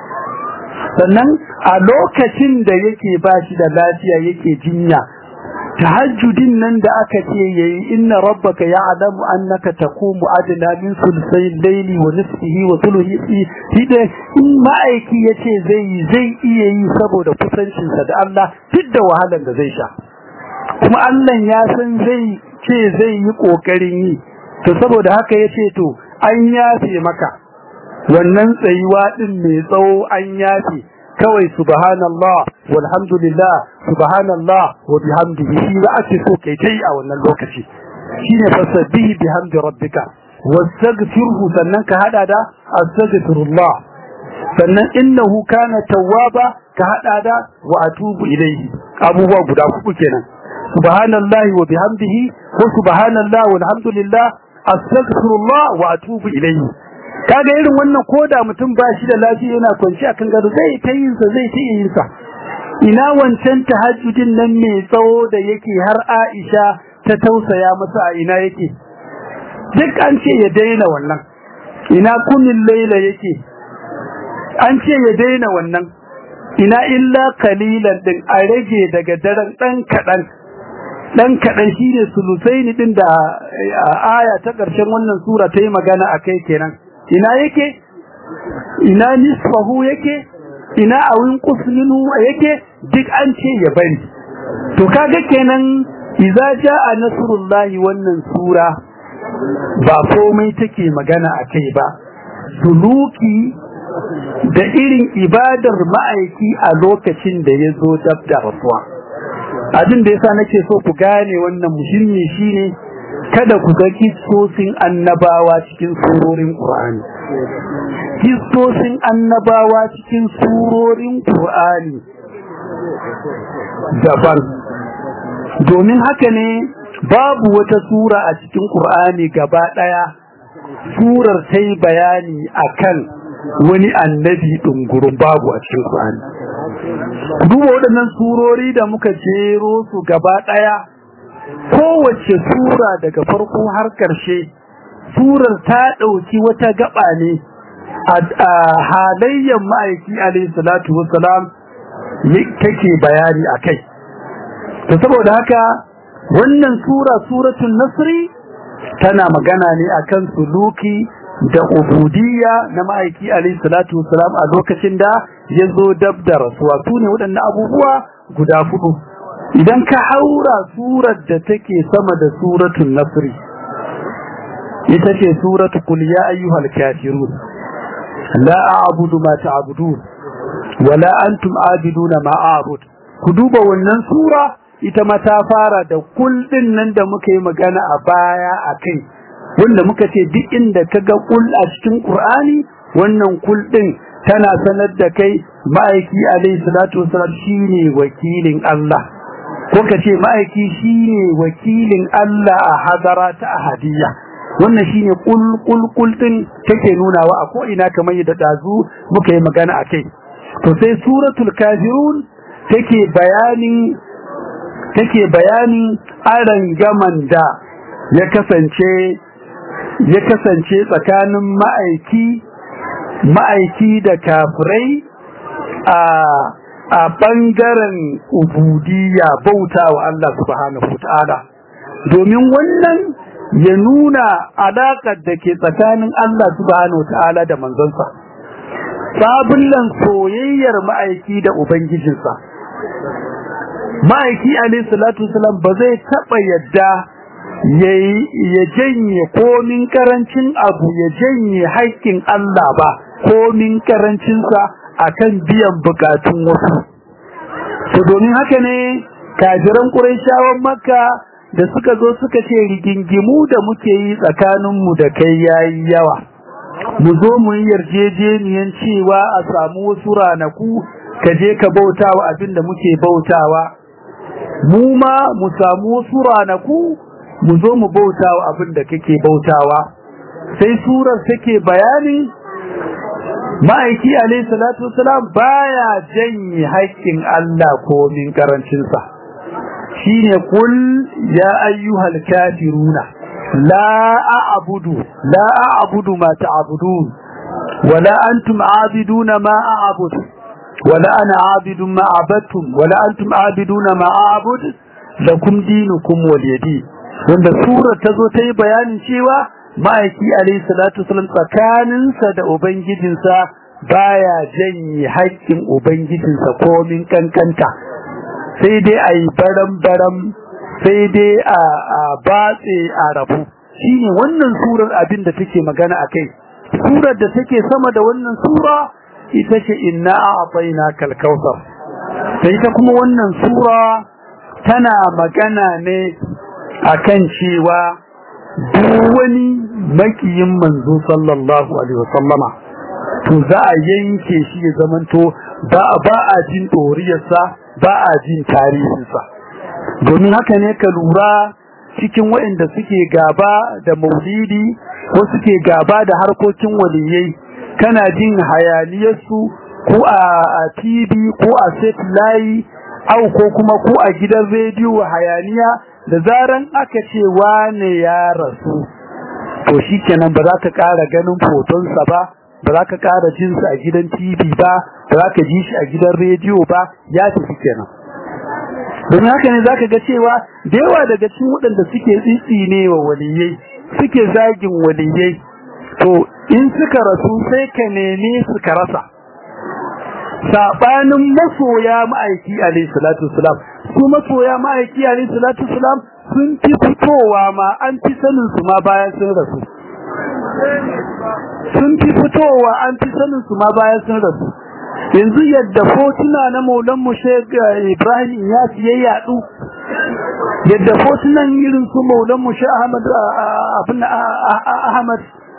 [SPEAKER 1] sannan a lokacin da yake bashi da lafiya yake jinya tahajjudin nan da aka ce yayi inna rabbaka ya'lamu annaka taqumu adna min sulsay layli wa nisfihi wa thuluthihi hida in ma'aiki yace zai zai iya yi saboda kusancin sa da Allah duk da wahalar da zai sha kuma Allah ya san zai ce zai yi kokarin yi to saboda haka yace to an yafe maka wannan tsayuwa din mai tsawo an yafe kawai subhanallah walhamdulillah subhanallah wa bihamdihi shi za a ce so kai tai a wannan lokaci shine fasabbihi bihamdi rabbika wastaghfirhu sannan ka hada da astaghfirullah sannan innahu kana tawwaba ka hada da wa atubu ilayhi abubuwa guda uku kenan subhanallahi wa bihamdihi ko subhanallah walhamdulillah astaghfirullah wa atubu ilayhi kaga irin wannan koda mutum ba shi da lafiya yana kwanci akan gado zai ta yin sa zai ta yin sa ina wancan tahajjudin nan mai tsawo da yake har Aisha ta tausaya masa a ina yake duk an ce ya daina wannan ina kunin laila yake an ce ya daina wannan ina illa kalilan din a rage daga daren dan kadan dan kadan shine sulusaini din da aya ta karshen wannan sura ta yi magana akai kenan ina yake ina nisfahu yake ina awin qusminu yake duk an ce ya bari to kaga kenan idza jaa nasrullahi wannan sura ba komai take magana akai ba suluki da irin ibadar ma'aiki a lokacin da ya zo dab da rasuwa abin da yasa nake so ku gane wannan muhimmi shine kada ku ga kissosin annabawa cikin surorin Qur'ani kissosin annabawa cikin surorin Qur'ani daban domin haka ne babu wata sura a cikin Qur'ani gaba daya surar ta yi bayani akan wani annabi ɗungurin babu a cikin Qur'ani duba waɗannan surori da muka jero su gaba ɗaya kowace sura daga farko har ƙarshe surar ta ɗauki wata gaba ne a halayyar ma'aiki alaihi salatu wassalam take bayani a kai to saboda haka wannan sura suratul nasri tana magana ne akan suluki da ubudiyya na ma'aiki alaihi salatu wassalam a lokacin da ya zo dab da rasuwa su ne waɗannan abubuwa guda hudu idan ka haura surar da take sama da suratul nasri ita ce suratu qul ya ayyuhal kafirun la a'budu ma ta'budun wala antum abiduna ma a'bud ku duba wannan sura ita ma ta fara da kul din nan da muka yi magana a baya akai wanda muka ce duk inda kaga kul a cikin Qur'ani wannan kul din tana sanar da kai ma'aiki alayhi salatu wasallam shine wakilin Allah ko kace ma'aiki shine wakilin Allah a hadara ta ahadiyya wannan shine kul kul kul din take nunawa a ko ina kamar yadda dazu muka yi magana akai to sai suratul kafirun take bayanin take bayanin aran gaman da ya kasance ya kasance tsakanin ma'aiki ma'aiki da kafirai a a bangaren ubudiyya bautawa Allah subhanahu wataala domin wannan ya nuna alaƙar da ke tsakanin Allah subhanahu wataala da manzonsa sabullan soyayyar ma'aiki da ubangijinsa ma'aiki alayhi salatu wasalam ba zai taba yadda ya janye komin karancin abu ya janye haƙƙin Allah ba komin karancinsa akan biyan bukatun wasu to domin haka ne kafiran Qurayshawan Makka da suka zo suka ce rigingimu da muke yi tsakaninmu da kai yayi yawa mu zo mu yi yarjejeniyan cewa a samu wasu ranaku ka je ka bautawa abin da muke bautawa mu ma mu samu wasu ranaku mu zo mu bautawa abin da kake bautawa sai surar take bayani ma'aiki alayhi salatu wasalam baya janye haƙƙin Allah ko min karancin sa shine kul ya ayyuhal kafiruna la a'budu la a'budu ma ta'budun wala antum a'biduna ma a'budu wala ana a'bidun ma abattum wala antum a'biduna ma a'bud lakum dinukum waliyadi wanda surar tazo tayi bayanin cewa ma'aiki alayhi salatu wasallam tsakaninsa da ubangijinsa baya janye haƙƙin ubangijinsa komin kankanta sai dai a yi baram-baram sai dai a batse a rabu shine wannan surar abin da take magana a kai surar da take sama da wannan sura ita ce inna a'tayna kal kautsar sai ta kuma wannan sura tana magana ne akan cewa duk wani makiyin manzo sallallahu alaihi wasallama to za a yanke shi ya zamanto ba ba a jin doriyarsa ba a jin tarihinsa domin haka ne ka lura cikin waɗanda suke gaba da maulidi ko suke gaba da harkokin waliyai kana jin hayaniyarsu ko a TV ko a set layi au ko kuma ko a gidan rediyo hayaniya da zaran aka ce wane ya rasu to shikenan ba za ka ƙara ganin fotonsa ba ba za ka ƙara jinsa a gidan TV ba ba za ka ji shi a gidan rediyo ba ya tafi kenan domin haka ne zaka ga cewa da yawa daga cikin waɗanda suke tsitsine wa waliyai suke zagin waliyai to in suka rasu sai ka neme su ka rasa sabanin masoya ma'aiki alayhi salatu wasalam su masoya ma'aiki alayhi salatu wasalam sun fi fitowa ma an fi sanin su ma bayan sun rasu sun fi fitowa an fi sanin su ma bayan sun rasu yanzu yadda fotuna na maulan mu Sheikh Ibrahim ya ya yadu yadda fotunan irin su maulan mu Sheikh Ahmad abin Ahmad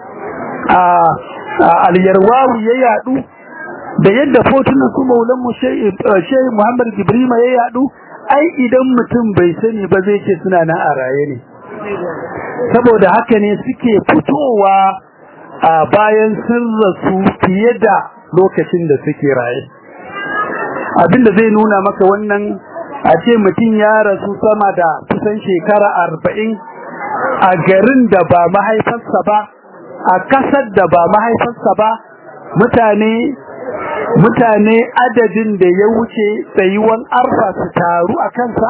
[SPEAKER 1] al-Yarwawi ya yadu da yadda fotunan su maulan mu Sheikh Muhammad Ibrahim ya yadu ai idan mutum bai sani ba zai ce suna nan a raye ne saboda haka ne suke fitowa a bayan sun rasu fiye da lokacin da suke raye abinda zai nuna maka wannan a ce mutum ya rasu sama da kusan shekara arba'in a garin da ba mahaifarsa ba a kasar da ba mahaifarsa ba mutane mutane adadin da ya wuce tsayuwan arfa su taru a kansa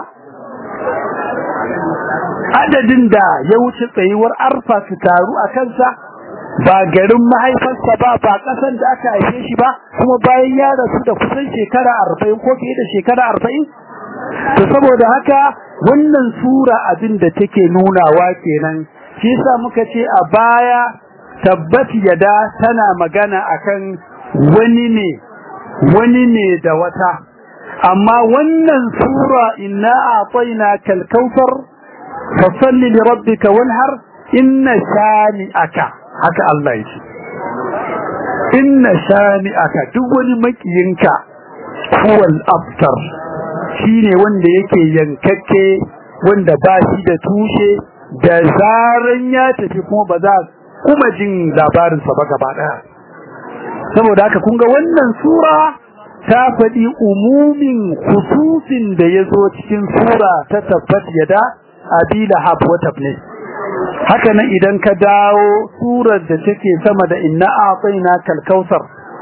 [SPEAKER 1] adadin da ya wuce tsayuwar arfa su taru a kansa ba garin mahaifarsa ba ba kasan da aka haife shi ba kuma bayan ya rasu da kusan shekara arba'in ko fiye da shekara arba'in to saboda haka wannan sura abin da take nunawa kenan shi yasa muka ce a baya tabbat yada tana magana akan wani ne wani ne da wata amma wannan sura inna a'tayna kal kautsar fasalli li rabbika wanhar inna shani'aka haka Allah yake inna shani'aka duk wani makiyinka huwal abtar shine wanda yake yankakke wanda ba shi da tushe da zaran ya tafi kuma ba za kuma jin labarinsa ba gaba daya saboda haka kun ga wannan sura ta faɗi umumin khususin da ya zo cikin sura ta tabbat yada abi lahab wa tabne haka nan idan ka dawo surar da take sama da inna a'tayna kal kautsar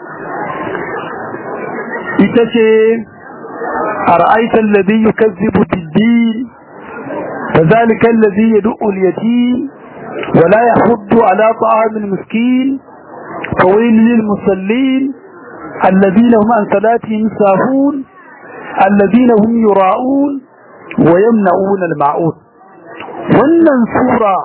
[SPEAKER 1] ita ce ara'aita alladhi yukazzibu bid-din fadhalika alladhi yad'u al-yatim wa la yahuddu ala ta'am al-miskin فويل للمصلين الذين هم عن صلاتهم ساهون الذين هم يراءون ويمنعون المعون wannan sura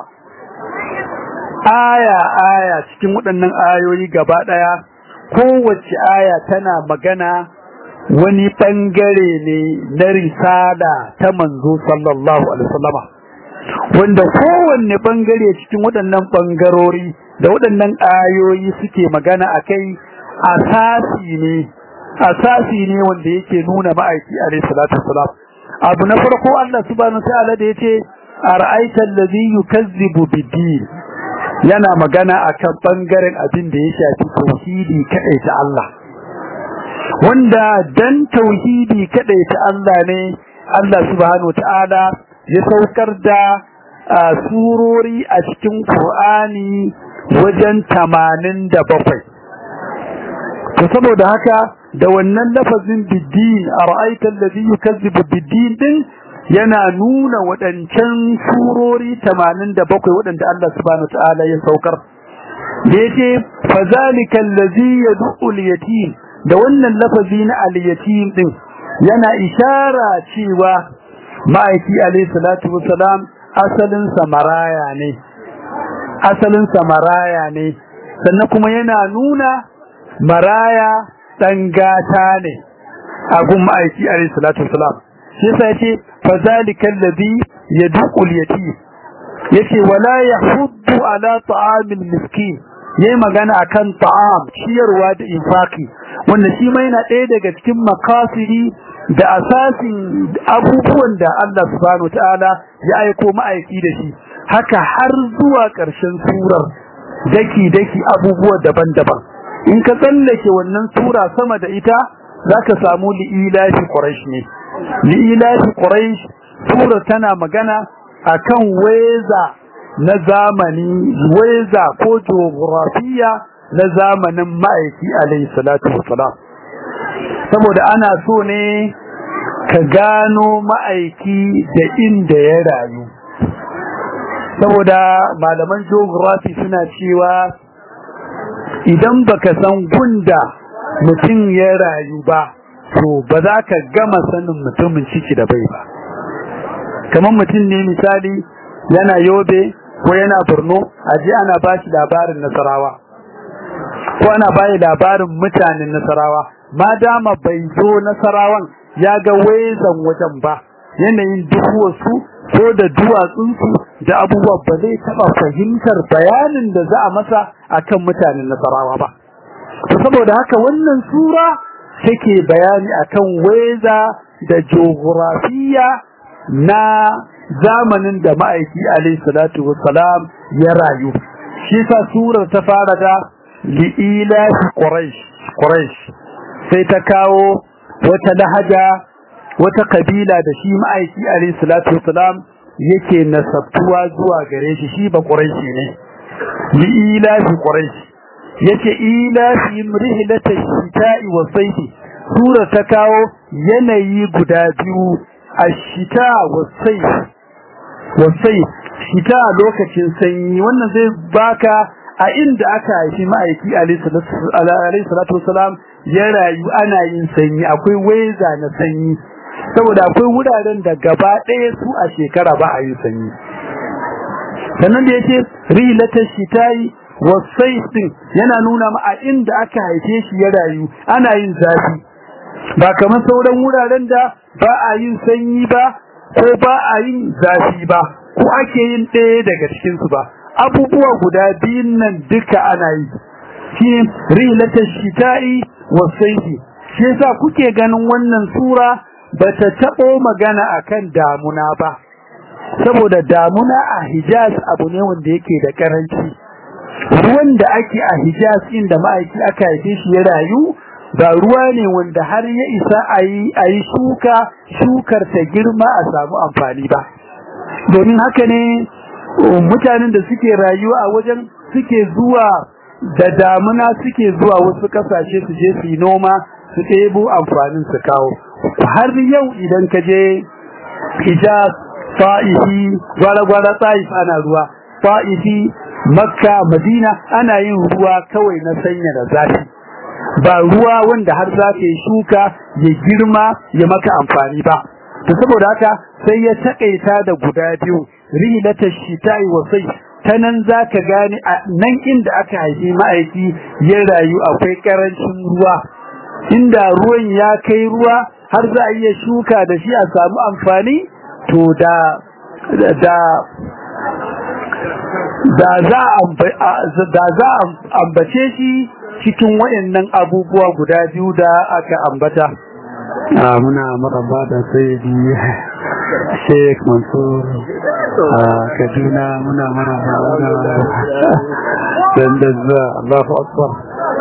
[SPEAKER 1] aya aya cikin waɗannan ayoyi gaba ɗaya kowace aya tana magana wani ɓangare ne na risala ta manzo sallallahu alaihi wasallama wanda kowanne ɓangare cikin waɗannan ɓangarori da waɗannan ayoyi suke magana a kai asasi ne asasi ne wanda yake nuna ma'aiki alaihi salatu wassalam abu na farko Allah subhanahu ta'ala da yace ara'aita allazi yukazzibu bid-din yana magana akan bangaren abin da ya shafi tauhidi kadai ta Allah wanda dan tauhidi kadai ta Allah ne Allah subhanahu ta'ala ya saukar da surori a cikin Qur'ani wajen 87 to saboda haka da wannan lafazin biddin ara'aita allazi yukazzibu biddin din yana nuna wadancan surori 87 wadanda Allah subhanahu wataala ya saukar da yace fazalika allazi yad'u al-yatim da wannan lafazi na al-yatim din yana ishara cewa ma'aiki alayhi salatu wassalam asalin samaraya ne asalin samaraya ne sannan kuma yana nuna maraya dan gata ne a gun ma'aiki alayhi salatu wasalam shi yasa yace fa zalikal ladhi yadqu al-yatim yace wala yahuddu ala ta'amil miskin yayi magana akan ta'am ciyarwa da infaki wanda shi ma yana ɗaya daga cikin makasiri da asasin abubuwan da Allah subhanahu wataala ya aiko ma'aiki da shi haka har zuwa ƙarshen surar daki daki abubuwa daban-daban in ka tsallake wannan sura sama da ita zaka samu li'ilafi quraish ne li'ilafi quraish sura tana magana akan weza na zamani weza ko geografiya na zamanin ma'aiki alayhi salatu wassalam saboda ana so ne ka gano ma'aiki da inda ya rayu saboda malaman geography suna cewa idan baka san gunda mutum ya rayu ba to ba za ka gama sanin mutumin ciki da bai ba kamar mutum ne misali yana yobe ko yana borno aje ana ba shi labarin nasarawa ko ana bayi labarin mutanen nasarawa ma dama bai zo nasarawan ya ga wezan wajen ba yanayin duhuwarsu ko da duwatsunsu da abubuwa ba zai taɓa fahimtar bayanin da za a masa akan mutanen nasarawa ba to saboda haka wannan sura take bayani akan weza da geografiya na zamanin da ma'aiki alaihi salatu wassalam ya rayu shi sa surar ta fara da li'ila quraish quraish sai ta kawo wata lahaja wata kabila da shi ma'aiki alayhi salatu wasalam yake nasabtuwa zuwa gare shi shi ba quraishi ne li ila fi quraishi yace ila fi rihlata shita'i wa sayfi sura ta kawo yanayi guda biyu ashita wa sayf wa sayf shita lokacin sanyi wannan zai baka a inda aka haifi ma'aiki alayhi salatu wasalam ya rayu ana yin sanyi akwai weza na sanyi saboda akwai wuraren da gaba ɗaya su a shekara ba a yin sanyi sannan da yace rilatar shitayi wasai din yana nuna ma a inda aka haife shi ya rayu ana yin zafi ba kamar sauran wuraren da ba a yin sanyi ba ko ba a yin zafi ba ko ake yin ɗaya daga cikinsu ba abubuwa guda biyun nan duka ana yi shi rilatar shita'i wasaifi shi yasa kuke ganin wannan sura bata taɓo magana akan damuna ba saboda damuna a Hijaz abu ne wanda yake da karanci ruwan da ake a Hijaz inda ma'aiki aka haife shi ya rayu ba ruwa ne wanda har ya isa ayi ayi shuka shukar ta girma a samu amfani ba domin haka ne mutanen da suke rayuwa a wajen suke zuwa da damuna suke zuwa wasu kasashe su je su yi noma su ɗebo amfanin su kawo har yau idan ka je hijaz fa'ifi gwara-gwara ta'if ana ruwa fa'ifi makka madina ana yin ruwa kawai na sanya da zafi ba ruwa wanda har za ka yi shuka ya girma ya maka amfani ba to saboda haka sai ya taƙaita da guda biyu rilatar shita'i wa sai ta nan za ka gane a nan inda aka haifi ma'aiki ya rayu akwai ƙarancin ruwa inda ruwan ya kai ruwa har za a iya shuka da shi a samu amfani to da da da za da za ambace shi cikin wayannan abubuwa guda biyu da aka ambata muna maraba da sayyidi Sheikh Mansur a Kaduna muna maraba da dan da Allahu Akbar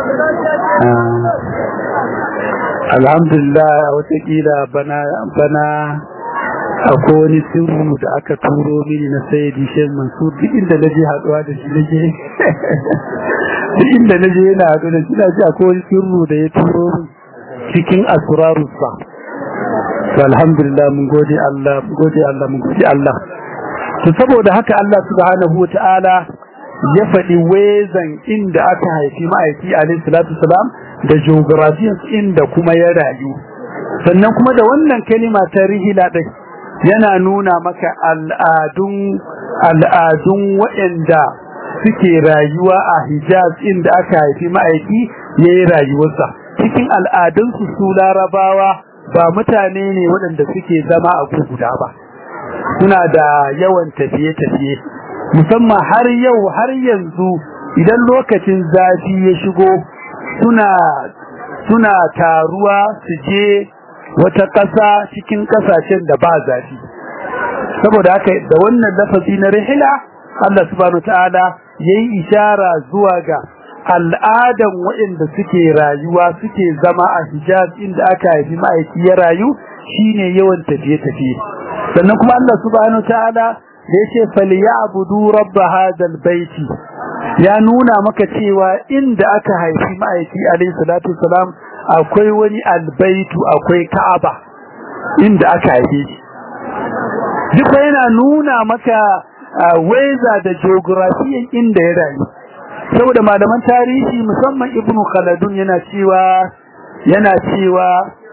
[SPEAKER 1] alhamdulillah watakila bana bana akwai wani sirru da aka turo mini na sayyidi shan mansur duk inda na je haɗuwa da shi na je duk inda na je yana haɗu da shi na ce akwai wani sirru da ya turo min cikin asrarussa to alhamdulillah mun gode Allah mun gode Allah mun gode Allah to saboda haka Allah subhanahu wataala ya faɗi wezan inda aka haifi ma'aiki alaihi salatu salam da geographies inda kuma ya rayu sannan kuma da wannan kalima ta rihila din yana nuna maka al'adun al'adun waɗanda suke rayuwa a Hijaz inda aka haifi ma'aiki yayi rayuwarsa cikin al'adunsu su larabawa ba mutane ne waɗanda suke zama a guda ba suna da yawan tafiye-tafiye musamman har yau har yanzu idan lokacin zafi ya shigo suna suna taruwa su je wata ƙasa cikin ƙasashen da ba zafi saboda haka da wannan lafazi na rihila Allah subhanahu ta'ala yayi ishara zuwa ga al'adan waɗanda suke rayuwa suke zama a Hijaz inda aka haifi ma'aiki ya rayu shine yawan tafiye-tafiye sannan kuma Allah subhanahu ta'ala da yace falyabudu rabb hadal baiti ya nuna maka cewa inda aka haifi ma'aiki alayhi salatu salam akwai wani albaitu akwai ka'aba inda aka haife shi duk yana nuna maka weza da geography inda ya rayu saboda malaman tarihi musamman ibnu khaldun yana cewa yana cewa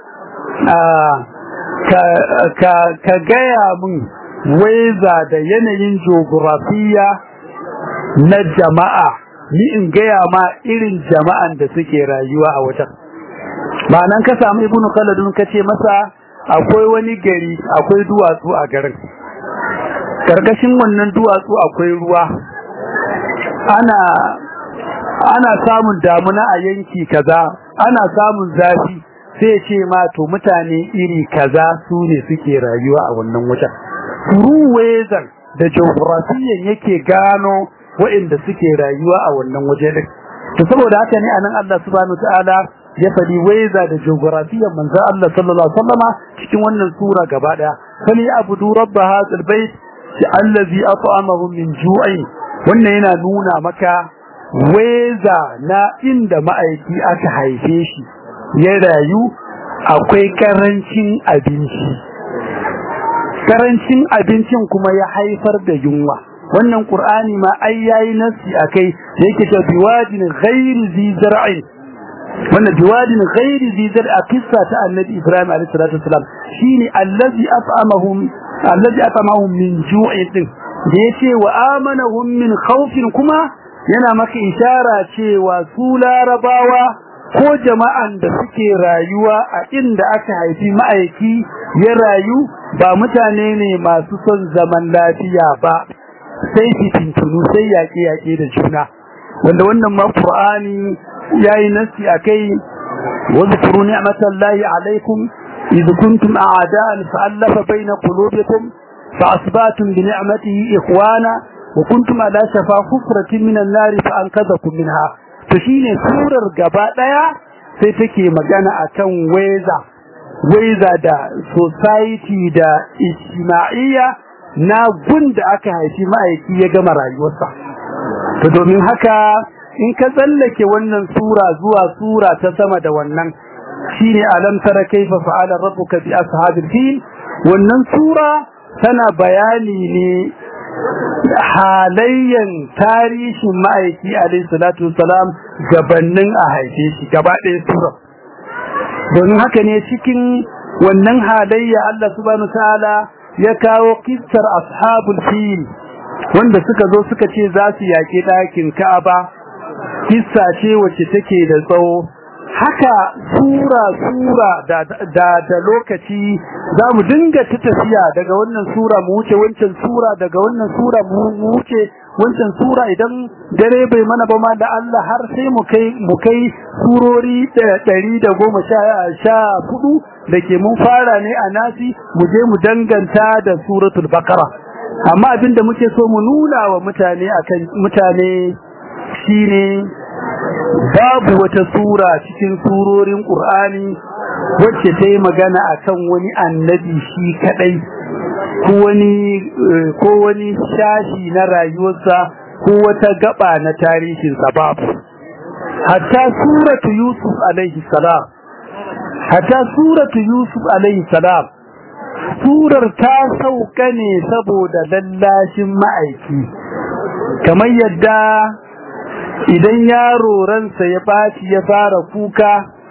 [SPEAKER 1] ka ka ka gaya mun weza da yanayin geografiya na jama'a ni in gaya ma irin jama'an da suke rayuwa a wajen ma'anan ka samu ibnu khaldun kace masa akwai wani gari akwai duwatsu a garin karkashin wannan duwatsu akwai ruwa ana ana samun damuna a yanki kaza ana samun zafi sai ce ma to mutane iri kaza su ne suke rayuwa a wannan wajen ruwezan da geografiyan yake gano waɗanda suke rayuwa a wannan waje din to saboda haka ne anan Allah subhanahu ta'ala ya faɗi waiza da geografiyar manzo Allah sallallahu alaihi wasallama cikin wannan sura gaba daya fali abudu rabb hadzal bait allazi at'amahum min ju'in wannan yana nuna maka waiza na inda ma'aiki aka haife shi ya rayu akwai karancin abinci karancin abincin kuma ya haifar da yunwa wannan qur'ani ma ai yayi nasi akai yake ta biwadin ghairi zi zar'in wannan biwadin ghairi zi zar'i a kissa ta annabi ibrahim alayhi salatu wasalam shine allazi at'amahum allazi at'amahum min ju'in din da yace wa amanahum min khawfin kuma yana maka ishara cewa su larabawa ko jama'an da suke rayuwa a inda aka haifi ma'aiki ya rayu ba mutane ne masu son zaman lafiya ba sai fitintunu sai yaƙe-yaƙe da juna wanda wannan ma Qur'ani yayi nasi akai wa zkuru ni'matallahi alaikum idh kuntum a'da'an fa'alafa baina qulubikum fa'asbatum bi ni'matihi ikhwana wa kuntum ala shafa hufratin minan nar fa'anqadhakum minha to shine surar gaba daya sai take magana akan weza weza da society da ijtima'iyya na gunda aka haifi ma'aiki ya gama rayuwarsa to domin haka in ka tsallake wannan sura zuwa sura ta sama da wannan shine alam tara kaifa fa'ala rabbuka bi ashabil fil wannan sura tana bayani ne halayyan tarihin ma'aiki alayhi salatu wassalam gabannin a haife shi gaba ɗaya sura domin haka ne cikin wannan halayya Allah subhanahu ta'ala ya kawo kissar ashabul fil wanda suka zo suka ce za su yaƙi ɗakin Ka'aba kissa ce wacce take da tsawo haka sura sura da da, da lokaci za mu dinga ta tafiya daga wannan sura mu wuce wancan sura daga wannan sura mu wuce wancan sura idan dare bai mana ba ma da Allah har sai mu kai mu kai surori 114 da ke mun fara ne a nasi mu je mu danganta da suratul baqara amma abinda muke so mu nuna wa mutane akan mutane shine babu wata sura cikin surorin Qur'ani wacce ta yi magana akan wani annabi shi kadai ko wani ko wani shashi na rayuwarsa ko wata gaba na tarihin sa babu hatta suratu yusuf alaihi salam hatta suratu yusuf alaihi salam surar ta sauka ne saboda lallashin ma'aiki kamar yadda idan yaro ransa ya baci ya fara kuka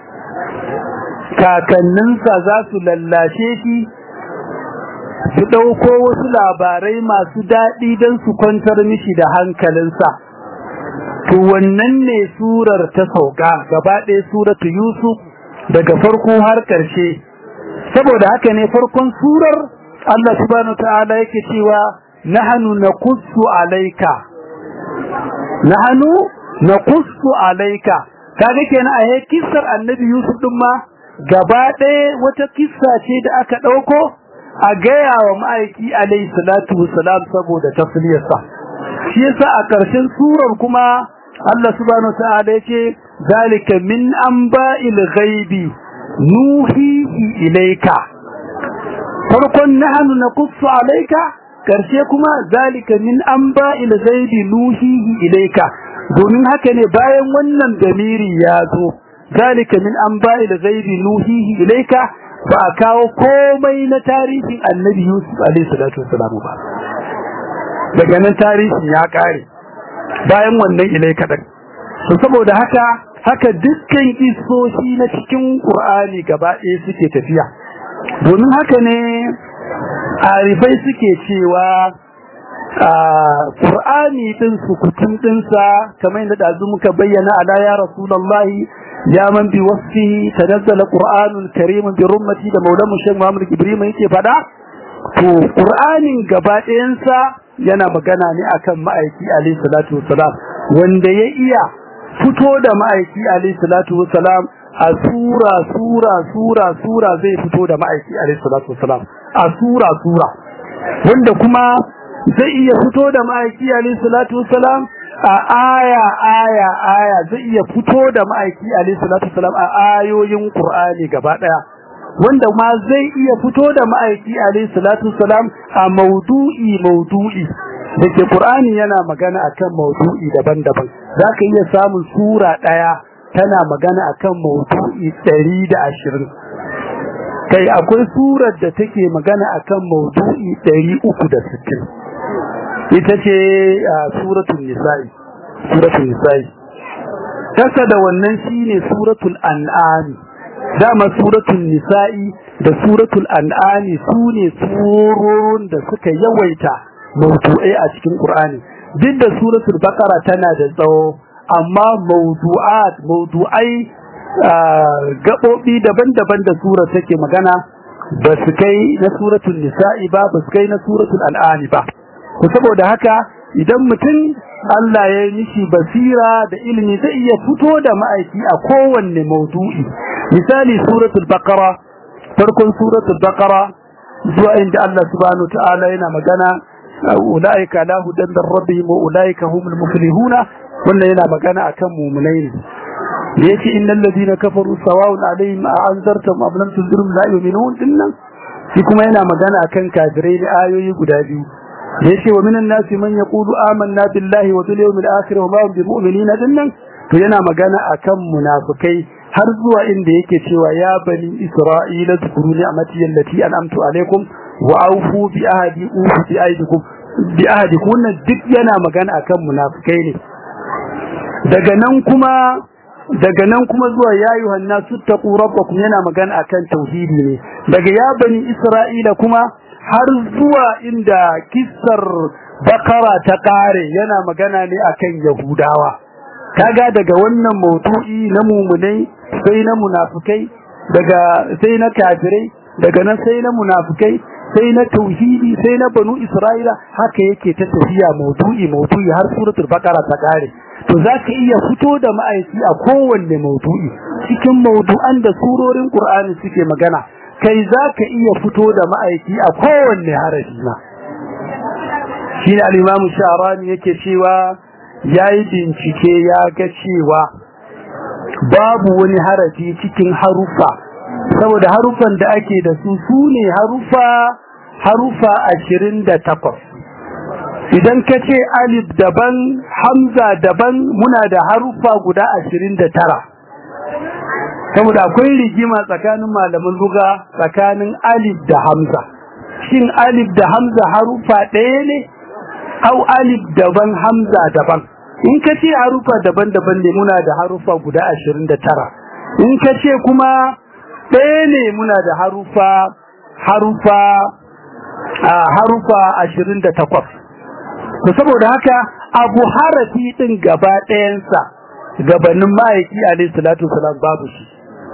[SPEAKER 1] kakanninsa za su lallashe shi su ɗauko wasu labarai masu daɗi don su kwantar mishi da hankalinsa to wannan ne surar ta sauka gaba ɗaya suratu yusuf daga farko har ƙarshe saboda haka ne farkon surar Allah subhanahu ta'ala yake cewa nahnu naqussu alayka nahnu naqussu alayka kaga kenan a he kissar annabi Yusuf din ma gaba ɗaya wata kissa ce da aka ɗauko a gaya wa ma'aiki alayhi salatu wassalam saboda tasliyarsa shi yasa a ƙarshen surar kuma Allah subhanahu ta'ala yace zalika min anba'il ghaibi nuhihi ilayka farkon nahnu naqussu alayka karshe kuma zalika min anba'il ghaibi nuhihi ilayka domin haka ne bayan wannan damiri ya zo zalika min anba'il ghaibi nuhihi ilayka ba a kawo komai na tarihin annabi Yusuf alaihi salatu wassalam ba daga nan tarihin ya kare bayan wannan ilayka din saboda haka haka dukkan isoshi na cikin Qur'ani gaba ɗaya suke tafiya domin haka ne arifai suke cewa Qur'ani din sukutun dinsa kamar yadda dazu muka bayyana ala ya Rasulullahi ya man bi wasfi tanazzala Qur'anul Karim bi rummati da Maulana Sheikh Muhammad Ibrahim yake fada to Qur'anin gaba ɗayansa yana magana ne akan ma'aiki alayhi salatu wassalam wanda ya iya fito da ma'aiki alayhi salatu wassalam a sura sura sura sura zai fito da ma'aiki alayhi salatu wassalam a sura sura wanda kuma zai iya fito da ma'aiki alayhi salatu wassalam a aya aya aya zai iya fito da ma'aiki alaihi salatu wasalam a ayoyin qur'ani gaba daya wanda ma zai iya fito da ma'aiki alaihi salatu wasalam a maudu'i maudu'i dake qur'ani yana magana akan maudu'i daban-daban zaka iya samun sura daya tana magana akan maudu'i 120 kai akwai surar da take magana akan maudu'i 360 ita ce suratul nisa'i suratul nisa'i kasa da wannan shine suratul an'am dama suratul nisa'i da suratul an'am sune surorin da suka yawaita maudu'ai a cikin qur'ani duk da suratul baqara tana da tsawo amma maudu'at maudu'ai gabobi daban-daban da sura take magana ba su kai na suratul nisa'i ba ba su kai na suratul an'am ba to saboda haka idan mutum Allah ya yi mishi basira da ilimi zai iya fito da ma'aiki a kowanne maudu'i misali suratul baqara farkon suratul baqara zuwa inda Allah subhanahu ta'ala yana magana ulaika la hudan min rabbihim wa ulaika humul muflihuna wannan yana magana akan mu'minai ne da yake innal ladina kafaru sawa'un alaihim a anzartum am lam tunzirum la yu'minun dinnan shi kuma yana magana akan kafirai da ayoyi guda biyu da yake wa minan nasi man yaqulu amanna billahi wa bil yawmil akhir wa ma hum bimu'minina dinnan to yana magana akan munafikai har zuwa inda yake cewa ya bani isra'ila zkuru ni'mati allati an'amtu alaikum wa awfu bi ahdi ufu bi aidikum bi ahdikum wannan duk yana magana akan munafikai ne daga nan kuma daga nan kuma zuwa ya yuhan nasu taqu rabbakum yana magana akan tauhidi ne daga ya bani isra'ila kuma har zuwa inda kissar bakara ta kare yana magana ne akan yahudawa kaga daga wannan maudu'i na mumunai sai na munafikai daga sai na kafirai daga nan sai na munafikai sai na tauhidi sai na banu isra'ila haka yake ta tafiya maudu'i maudu'i har suratul baqara ta kare to zaka iya fito da ma'aiki a kowanne maudu'i cikin maudu'an da surorin qur'ani suke magana kai zaka iya fito da ma'aiki a kowanne harafi ma shi al-imam sha'rani yake cewa yayi bincike ya ga cewa babu wani harafi cikin harufa saboda harufan da ake da su sune harufa harufa 28 idan ka ce alif daban hamza daban muna da harufa guda 29 saboda akwai rigima tsakanin malaman luga tsakanin alif da hamza shin alif da hamza harufa ɗaya ne au alif daban hamza daban in ka ce harufa daban-daban ne muna da harufa guda 29 in ka ce kuma ɗaya ne muna da harufa harufa harufa 28 to saboda haka abu harafi din gaba ɗayansa gabanin ma'aiki alayhi salatu wasalam babu shi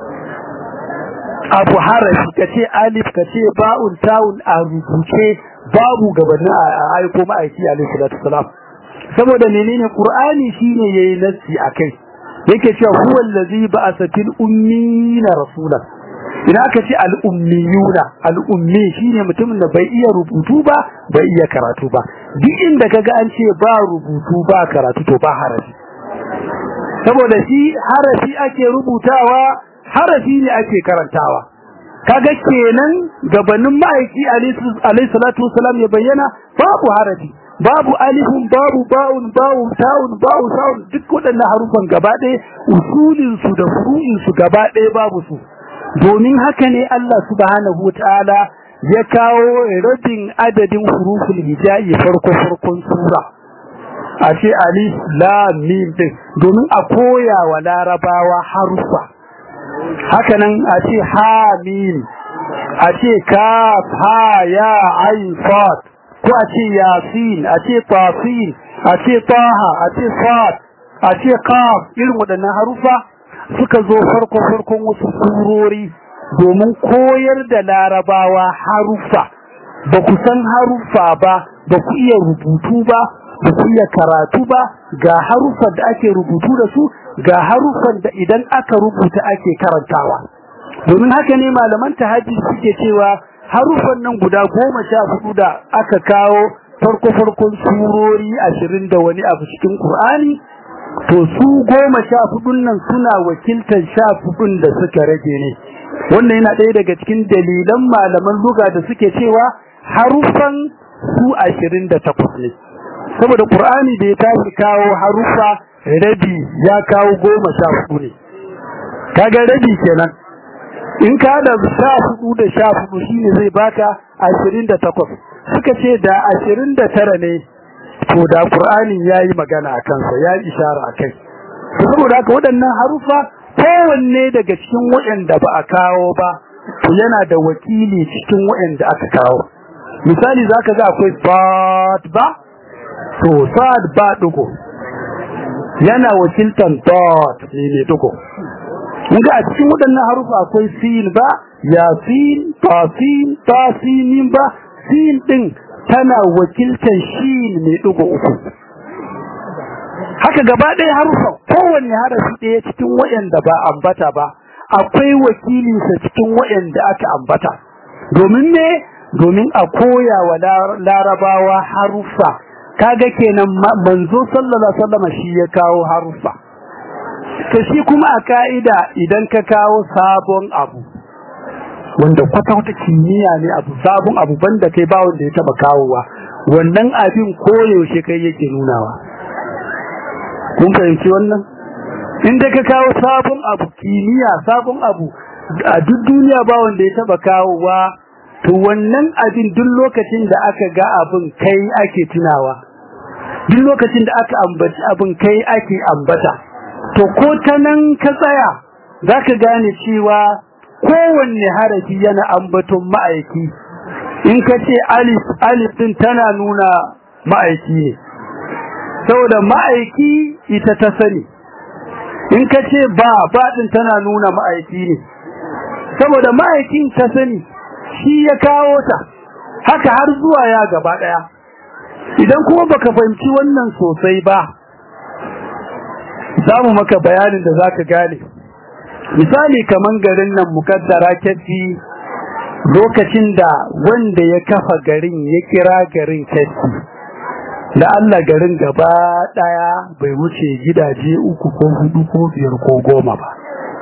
[SPEAKER 1] abu harafi kace alif kace ba'un ta'un a rubuce babu gabanin aiko ma'aiki alayhi salatu wasalam saboda menene qur'ani shine yayi nassi akai yake cewa huwa allazi ba'atha fil ummina rasulan ina ka ce al'ummiyuna al'ummi shine mutumin da bai iya rubutu ba bai iya karatu ba duk inda kaga an ce ba rubutu ba karatu to ba harafi saboda shi harafi ake rubutawa harafi ne ake karantawa kaga kenan gabanin ma'aiki alayhi salatu wasalam ya bayyana babu harafi babu alifun babu ba'un ba'un ta'un ba'u sa'un duk waɗannan harufan gaba ɗaya usulin su da furu'in su gaba ɗaya babu su domin haka ne Allah subhanahu wataala ya kawo rabin adadin huruful hijai farko farkon sura a ce alif lam mim din domin a koya wa larabawa harufa haka nan a ce ha mim a ce kaf ha ya ain sad ko a ce yasin a ce tasin a ce taha a ce sad a ce qaf irin waɗannan harufa suka zo farko farkon wasu surori domin koyar da larabawa harufa ba ku san harufa ba ba ku iya rubutu ba ba ku iya karatu ba ga harufan da ake rubutu da su ga harufan da idan aka rubuta ake karantawa domin haka ne malaman tahajjud suke cewa harufan nan guda goma sha hudu da aka kawo farko farkon surori ashirin da wani abu cikin Qur'ani to su goma sha hudun nan suna wakiltar sha hudun da suka rage ne wannan yana ɗaya daga cikin dalilan malaman luga da suke cewa harufan su ashirin da takwas ne saboda Qur'ani da ya tashi kawo harufa rabi ya kawo goma sha hudu ne kaga rabi kenan in ka da sha hudu da sha hudu shine zai baka ashirin da takwas suka ce da ashirin da tara ne to da qur'ani yayi magana a kansa ya ishara a kai saboda haka waɗannan harufa kowanne daga cikin waɗanda ba a kawo ba to yana da wakili cikin waɗanda aka kawo misali zaka ga akwai bad ba to sad ba dugo yana wakiltan dot ne ne dugo Muga a cikin waɗannan harufa akwai sin ba, yasin, tasin, tasinin ba, sin ɗin tana wakiltar shin mai ɗigo uku. Haka gaba ɗaya harufa kowanne harafi ɗaya cikin waɗanda ba ambata ba, akwai wakilinsa cikin waɗanda aka ambata. Domin ne, domin a koya wa larabawa harufa, kaga kenan manzo sallallahu alaihi wasallam shi ya kawo harufa. to shi kuma a ka'ida idan ka kawo sabon abu wanda kwata-kwata kimiyya ne abu sabon abu banda kai ba wanda ya taba kawowa wannan abin koyaushe kai yake nunawa kun fahimci wannan inda ka kawo sabon abu kimiyya sabon abu a duk duniya ba wanda ya taba kawowa to wannan abin duk lokacin da aka ga abin kai ake tunawa duk lokacin da aka ambaci abin kai ake ambata to ko ta nan ka tsaya za ka gane cewa kowanne harafi yana ambaton ma'aiki in ka ce alif alif din tana nuna ma'aiki ne saboda ma'aiki ita ta sani in ka ce ba ba din tana nuna ma'aiki ne saboda ma'aikin ta sani shi ya kawo ta haka har zuwa ya gaba daya idan kuma baka fahimci wannan sosai ba za mu maka bayanin da zaka gane misali kaman garin nan mukaddara kafi lokacin da wanda ya kafa garin ya kira garin kafi da Allah garin gaba daya bai wuce gidaje uku ko hudu ko biyar ko goma ba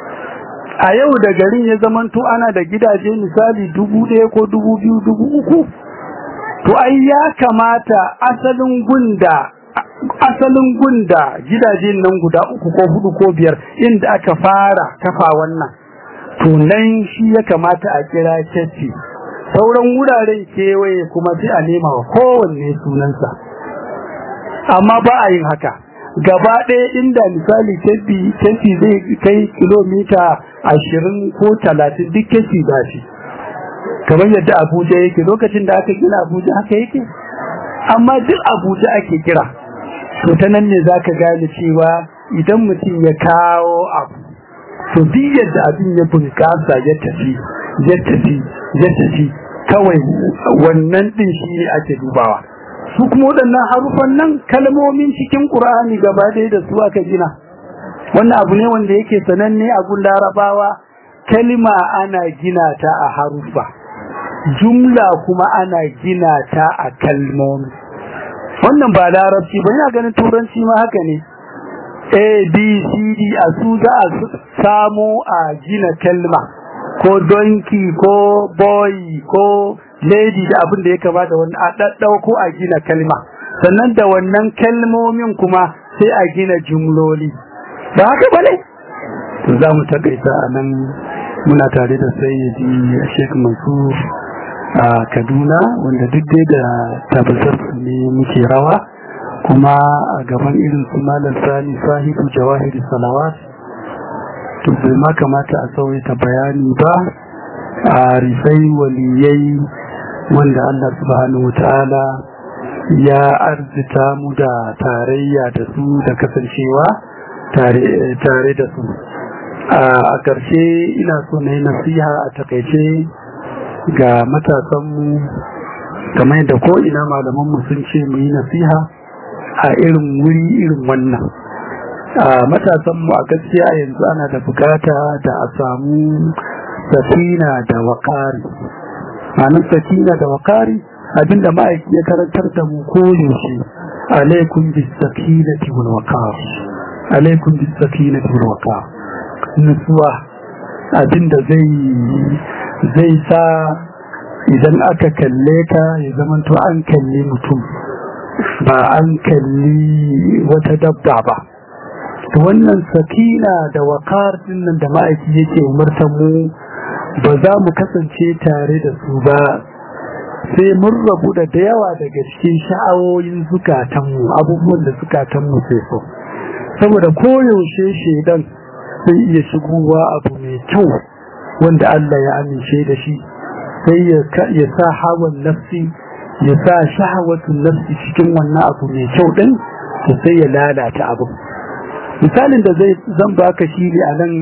[SPEAKER 1] a yau da garin ya zamanto ana da gidaje misali dubu ɗaya ko dubu biyu dubu uku to ai ya kamata asalin gunda asalin gunda gidajen nan guda uku ko hudu ko biyar inda aka fara kafa wannan to nan shi ya kamata a kira cece sauran wuraren kewaye kuma sai a nema wa kowanne sunansa amma ba a yin haka gaba ɗaya inda misali kefi zai kai kilomita ashirin ko talatin duk kefi ba shi kamar yadda abuja yake lokacin da aka gina abuja haka yake amma duk abuja ake kira to ta nan ne za ka gane cewa idan mutum ya kawo abu to duk yadda abin ya bunkasa ya tafi ya tafi ya tafi kawai wannan din shi ne ake dubawa su kuma waɗannan harufan nan kalmomin cikin ƙur'ani gaba ɗaya da su aka gina wannan abu ne wanda yake sananne a gun larabawa kalma ana gina ta a harufa jumla kuma ana gina ta a kalmomi wannan ba larabci ba ina ganin turanci ma haka ne a b c d a su za a samo a gina kalma ko donkey ko boy ko lady da abin da ya kamata wani a ɗaɗɗauko a gina kalma sannan da wannan kalmomin kuma sai a gina jumloli ba haka ba ne to za mu takaita a nan muna tare da sayyidi sheikh mansur a kaduna wanda duk dai da tabbatar ne muke rawa kuma a gaban irin su malam sani sahibu jawahiri salawat to bai ma kamata a sauya bayani ba a rifai waliyai wanda allah subhanahu wa ta'ala ya arzita mu da tarayya da su da kasancewa tare da su a ƙarshe ina so na yi nasiha a takaice ga matasanmu kamar yadda ko ina malamanmu sun ce mu yi nasiha a irin wuri irin wannan a matasanmu a gaskiya yanzu ana da bukata da a samu safina da wakari ma'anar safina da wakari abinda ma'aiki ya karantar da mu koyaushe alaikum bis sakinati wal waqar alaikum bis sakinati wal waqar nutsuwa abinda zai zai sa idan aka kalle ka ya zamanto an kalli mutum ba an kalli wata dabba ba wannan sakina da wakar dinnan da ma'aiki yake umartar mu ba za mu kasance tare da su ba sai mun rabu da da yawa daga cikin sha'awoyin zukatanmu abubuwan da zukatanmu sai so saboda koyaushe shaidan sai iya shigowa abu mai kyau wanda Allah ya amince da shi sai ya sa hawan nafsi ya sa shahawatun nafsi cikin wannan abu mai kyau din to sai ya lalata abu misalin da zai zan baka shi ne a nan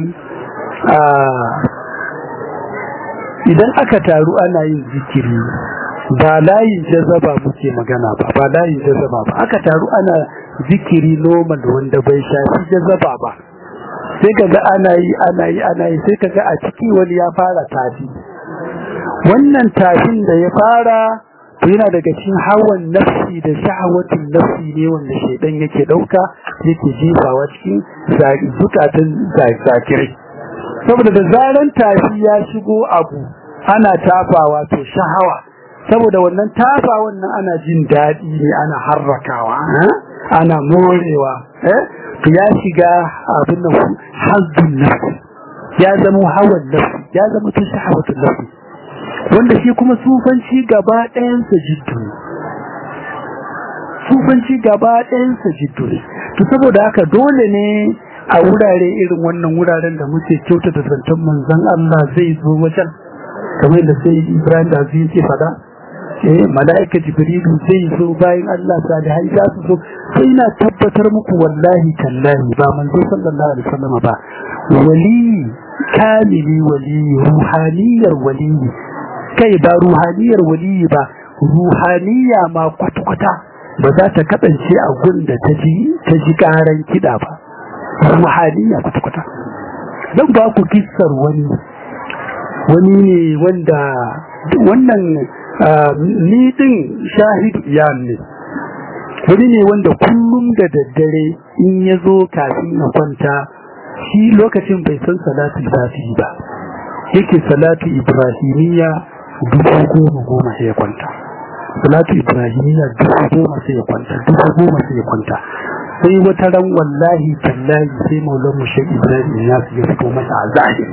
[SPEAKER 1] idan aka taru ana yin zikiri ba layin jazaba muke magana ba ba layin jazaba ba aka taru ana zikiri normal wanda bai shafi jazaba ba sai kaga ana yi ana yi ana yi sai kaga a ciki wani ya fara tafi wannan tafin da ya fara to yana daga cikin hawan nafsi da sha'awatin nafsi ne wanda shaidan yake dauka yake jefawa cikin zukatan zakirai saboda da zaran tafi ya shigo abu ana tafawa to sha'awa saboda wannan tafa wannan ana jin daɗi ne ana harrakawa ana morewa to ya shiga abin nan hazzun nafsi ya zama hawan nafsi ya zama ta sha'awatun nafsi wanda shi kuma sufanci gaba ɗayansa jiddu ne sufanci gaba ɗayansa jiddu ne to saboda haka dole ne a wurare irin wannan wuraren da muke kyauta da zancen manzon Allah zai zo wajen kamar da sai Ibrahim da zai ce fada eh mala'ika jibrilu zai zo bayan Allah salihai za su zo sai na tabbatar muku wallahi tallahi ba manzo sallallahu alaihi wasallam ba wali kamili wali ruhaniyar wali kai ba ruhaniyar wali ba ruhaniya ma kwata-kwata ba za ta kasance a gun da ta ji ta ji karan kiɗa ba ruhaniya kwata-kwata zan ba ku kissar wani wani ne wanda wannan ni din shahidu iyan ne wani ne wanda kullum da daddare in ya zo kafin na kwanta shi lokacin bai san salatu zafi ba yake salatu ibrahimiyya dubu goma goma sai ya kwanta salatu ibrahimiyya dubu goma sai ya kwanta dubu goma sai ya kwanta sai wata ran wallahi tallahi sai maulan mu shek ibrahim ya ya fito masa a zahiri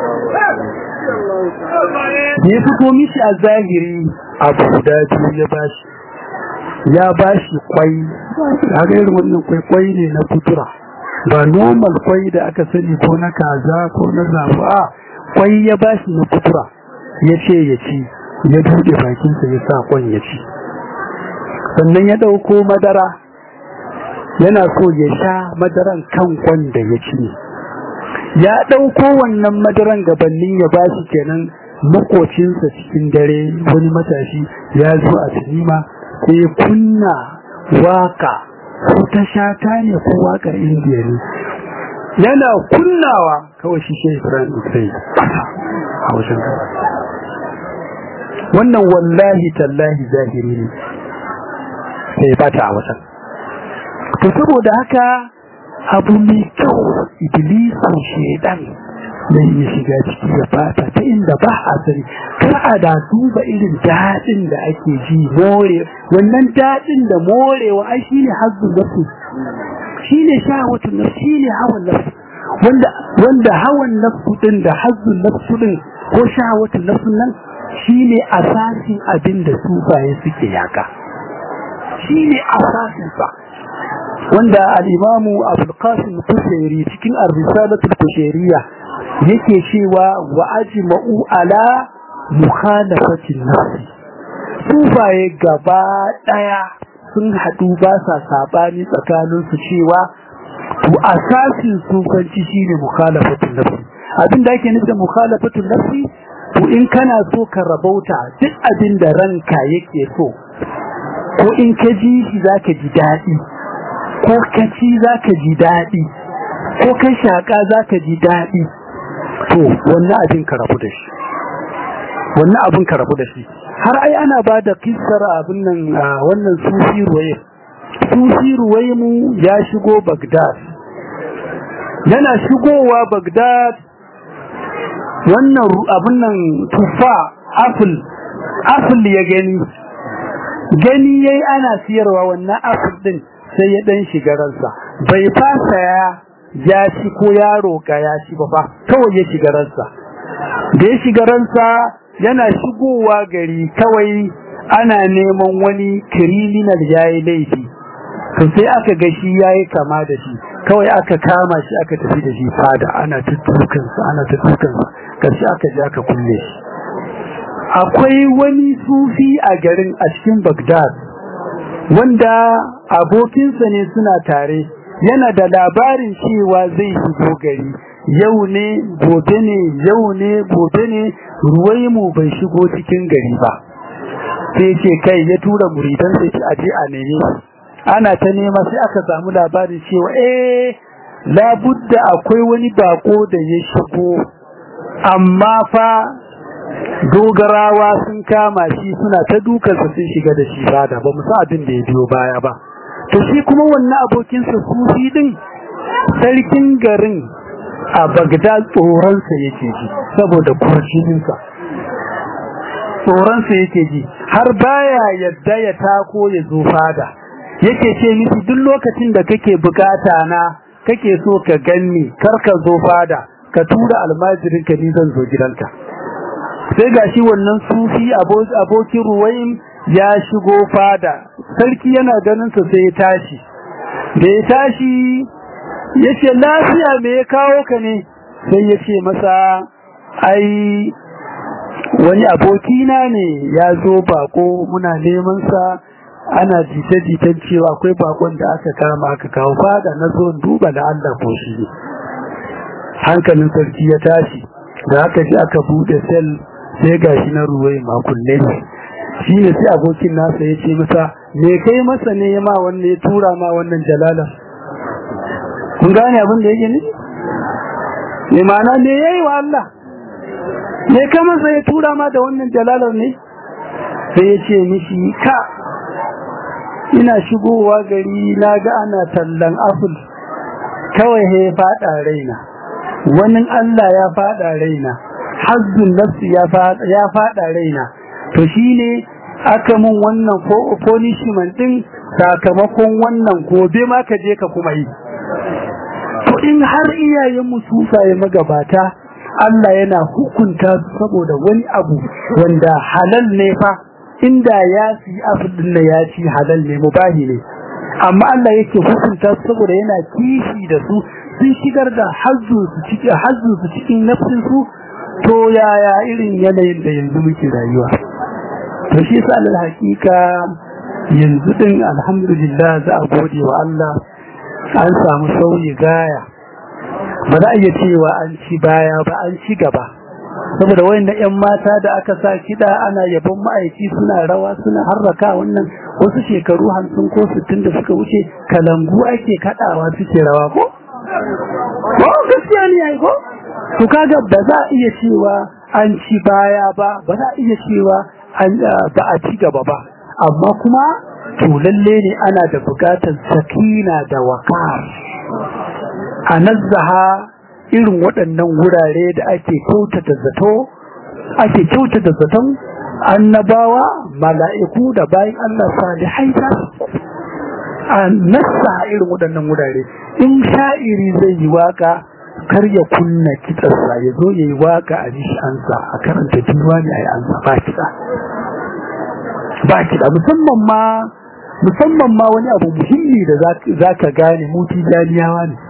[SPEAKER 1] ya fito mishi a zahiri abu guda biyu ya bashi ya bashi kwai haka irin wannan kwai kwai ne na kutura ba normal kwai da aka sani ko na kaza ko na zabu a kwai ya bashi na kutura ya ce ya ci ya buɗe bakinsa ya sa kwan ya ci sannan ya ɗauko madara yana so ya sha madaran kan kwan da ya ci ne ya ɗauko wannan madaran gabanin ya bashi kenan makocinsa cikin dare wani matashi ya zo a sinima sai kunna waka ko ta shata ne ko wakar indiya ne yana kunnawa kawai shi shi ibrahim sai a wajen wannan wallahi tallahi zahiri ne sai bata a wajen to saboda haka abu mai kyau iblisu shedan zai iya shiga ciki ya fata ta inda ba a sani kar a da duba irin daɗin da ake ji more wannan daɗin da morewa ai shine hazzun nafsu shine shahawatun nafsu shine hawan nafsu wanda wanda hawan nafsu din da hazzun nafsu din ko shahawatun nafsu nan shine asasin abin da sufaye suke yaka shine asasin sa wanda al-imamu Abdul Qasim Kushairi cikin ar-risalatul Kushairiyya yake cewa wa ajma'u ala mukhalafatin nafsi sufaye gaba daya sun hadu ba sa sabani tsakanin su cewa to asasin sufanci shine mukhalafatin nafsi abin da ake nufi da mukhalafatin nafsi to in kana so ka rabauta duk abin da ranka yake so ko in ka ji shi zaka ji dadi ko ka ci zaka ji dadi ko ka shaka zaka ji dadi to wannan abin ka rabu da shi wannan abin ka rabu da shi har ai ana ba da kissar abin nan wannan sufi ruwaye sufi ruwaye mu ya shigo Baghdad yana shigowa Baghdad wannan abin nan tufa apple apple ya gani gani yayi ana siyarwa wannan apple din sai ya dan shiga ransa bai fasa ya ya ci ko ya roka ya ci ba fa kawai ya shiga ransa da ya shiga ransa yana shigowa gari kawai ana neman wani criminal yayi laifi to sai aka ga shi yayi kama da shi kawai aka kama shi aka tafi da shi fada ana tuttukan sa ana tuttukan sa karshe aka je aka kulle shi akwai wani sufi a garin a cikin Baghdad wanda abokinsa ne suna tare yana da labarin cewa zai shigo gari yau ne gobe ne yau ne gobe ne ruwai mu bai shigo cikin gari ba sai ce kai ya tura muridan sai ce aje a neme ana ta nema sai aka samu labarin cewa eh labudda akwai wani bako da ya shigo amma fa dogarawa sun kama shi suna ta dukansa sun shiga da shi fada ba musa abin da ya biyo baya ba to shi kuma wannan abokinsa sufi din sarkin garin a Bagdad tsoronsa yake ji saboda kurjininsa tsoronsa yake ji har baya yadda ya tako ya zo fada yake ce miki duk lokacin da kake bukata na kake so ka ganni kar ka zo fada ka tura almajirin ka ni zan zo gidanka sai gashi wannan sufi abokin ruwayin ya shigo fada sarki yana ganin sa sai ya tashi da ya tashi yace lafiya me ya kawo ka ne sai yace masa ai wani abokina ne ya zo bako muna neman sa ana jita-jitan cewa akwai bakon da aka kama aka kawo fada na zo duba da Allah ko shi ne hankalin sarki ya tashi da aka ji aka bude sel sai gashi na ruwai makulle ne shi ne sai abokin nasa ya ce masa me kai masa ne ya ma wannan ya tura ma wannan jalala kun gane abin da yake ne me ma'ana me yayi wa Allah me ka masa ya tura ma da wannan jalalar ne sai ya ce mishi ka ina shigowa gari na ga ana tallan aful kawai he fada raina wani Allah ya fada raina hazzun nafsi ya fada raina to shine aka mun wannan punishment din sakamakon wannan gobe ma ka je ka kuma yi to in har iyayen mu sufaye magabata Allah yana hukunta saboda wani abu wanda halal ne fa inda ya ci abin da ya ci halal ne mubahi ne amma Allah yake hukunta saboda yana kishi da su sun shigar da hazzu su cikin hazzu su cikin nafsin su to yaya irin yanayin da yanzu muke rayuwa to shi sa alal hakika yanzu din alhamdulillah za a gode wa Allah an samu sauyi gaya ba za a iya cewa an ci baya ba an ci gaba saboda wayannan ƴan mata da aka sa kiɗa ana yabon ma'aiki suna rawa suna harraka wannan wasu shekaru hamsin ko sittin da suka wuce kalangu ake kaɗawa suke rawa ko ko gaskiya ne ai ko to kaga ba za a iya cewa an ci baya ba ba za a iya cewa ba a ci gaba ba amma kuma to lalle ne ana da bukatar sakina da wakar a nazzaha irin waɗannan wurare da ake kyautata zato ake kyautata zaton annabawa mala'iku da bayan Allah salihai ta a nassa irin waɗannan wurare in sha'iri zai yi waka kar ya kunna kitsarsa ya zo ya yi waka a jishi ansa a karanta diwani a yi ansa ba kitsa ba kiɗa musamman ma musamman ma wani abu muhimmi da za ka gane muti janiyawa ne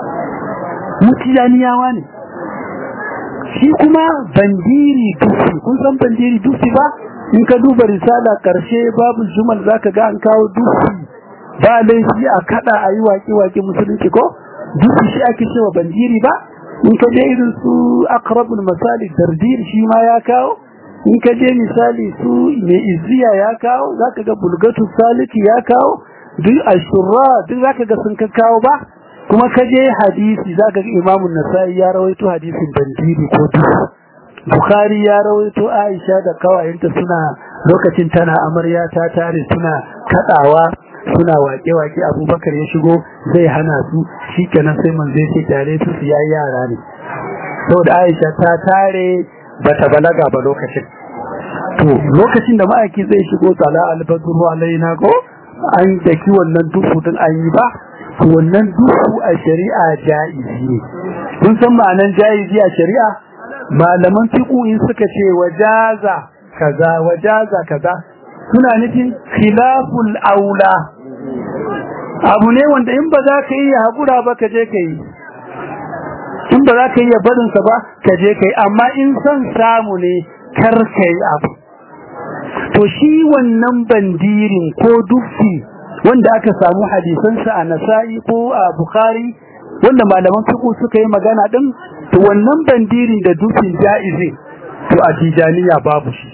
[SPEAKER 1] mutiyaniyawa ne shi kuma bandiri dufi kun san bandiri dufi ba in ka duba risala karshe babu jumal zaka ga an kawo dufi ba laifi a kada a yi waƙe-waƙe musulunci ko dufi shi ake cewa bandiri ba in ka je irin su akrabul misali dardir shi ma ya kawo in ka je misali su mai izziya ya kawo zaka ga bulgatu saliki ya kawo duk ashurra duk zaka ga sun ka kawo ba kuma ka je hadisi zaka ga Imam Nasa'i ya rawaito hadisin bandiri ko duhu bukhari ya rawaito aisha da kawayenta suna lokacin tana amarya ta tare suna kadawa suna wake-wake abubakar ya shigo zai hana su shi kenan sai man zai ce tare su su yayi yara ne saboda aisha ta tare bata balaga ba lokacin to lokacin da ma'aiki zai shigo tsala albadru alaina ko an daki wannan duhu din an yi ba to wannan duhu a shari'a jaizi ne kun san ma'anan jaizi a shari'a malaman fiqh in suka ce wajaza kaza wajaza kaza suna nufin khilaful aula abu ne wanda in ba za ka yi hakura ba ka je ka yi in ba za ka yi barinsa ba ka je ka yi amma in son samu ne kar ka yi abu to shi wannan bandirin ko dufi wanda aka samu hadisansa a nasa'i ko a bukhari wanda malaman fiqh suka yi magana din to wannan bandirin da dufin jaizi to a tijaniya babu shi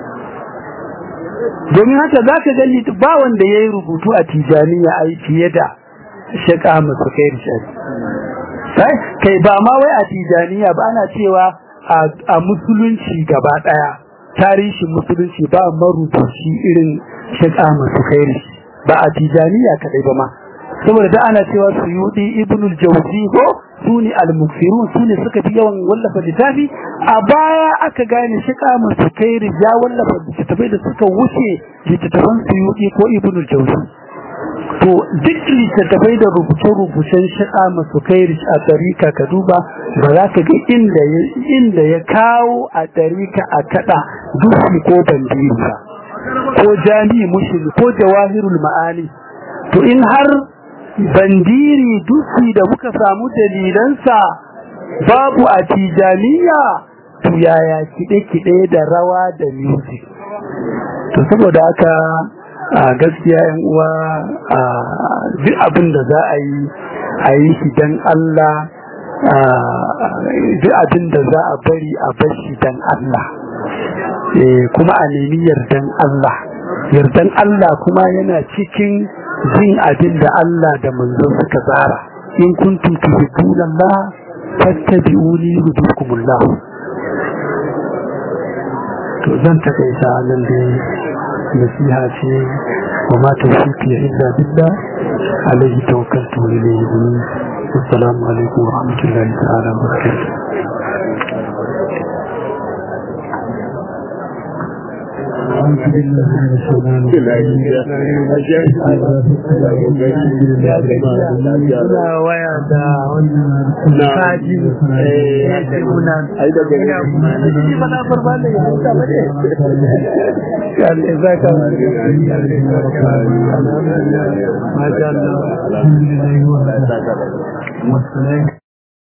[SPEAKER 1] domin haka zaka gani ba wanda yayi rubutu a tijaniya ai fiye da shaka musu kai sai kai ba ma wai a tijaniya ba ana cewa a musulunci gaba daya tarihin musulunci ba marubuci irin shaka musu kai ba a tijaniya kadai ba ma saboda da ana cewa suyudi ibnul jawzi ko sune al-mukfirun sune suka fi yawan wallafa littafi a baya aka gane shika musu kairi ya wallafa littattafai da suka wuce littattafan suyudi ko ibnul jawzi to duk littattafai da rubuce-rubucen shika musu kairi a tarika ka duba ba za ka ga inda ya inda ya kawo a tarika a kada dufi ko bandiri ba ko jami'i mushrik ko jawahirul ma'ani to in har bandiri dusi da muka samu dalilansa babu a tijaniya to yaya kide-kide da rawa da music to saboda haka a gaskiya yan uwa a duk abin da za a yi a yi shi don Allah duk abin da za a bari a bar shi don Allah kuma a nemi yardan Allah yardan Allah kuma yana cikin jin abin da Allah da manzon suka tsara in kuntum tuhibbuna Allah fattabi'uni yuhibbukumullah to zan takaita nan da nasiha ce wa ma tawfiqi illa billah alayhi tawakkaltu wa ilayhi unib assalamu alaikum wa rahmatullahi ta'ala wa barakatuh
[SPEAKER 2] Suna waya da wannan kaji ya ce muna ina shi ba na farba da ya hauka ba ne. Kalle za ka Masha Allah.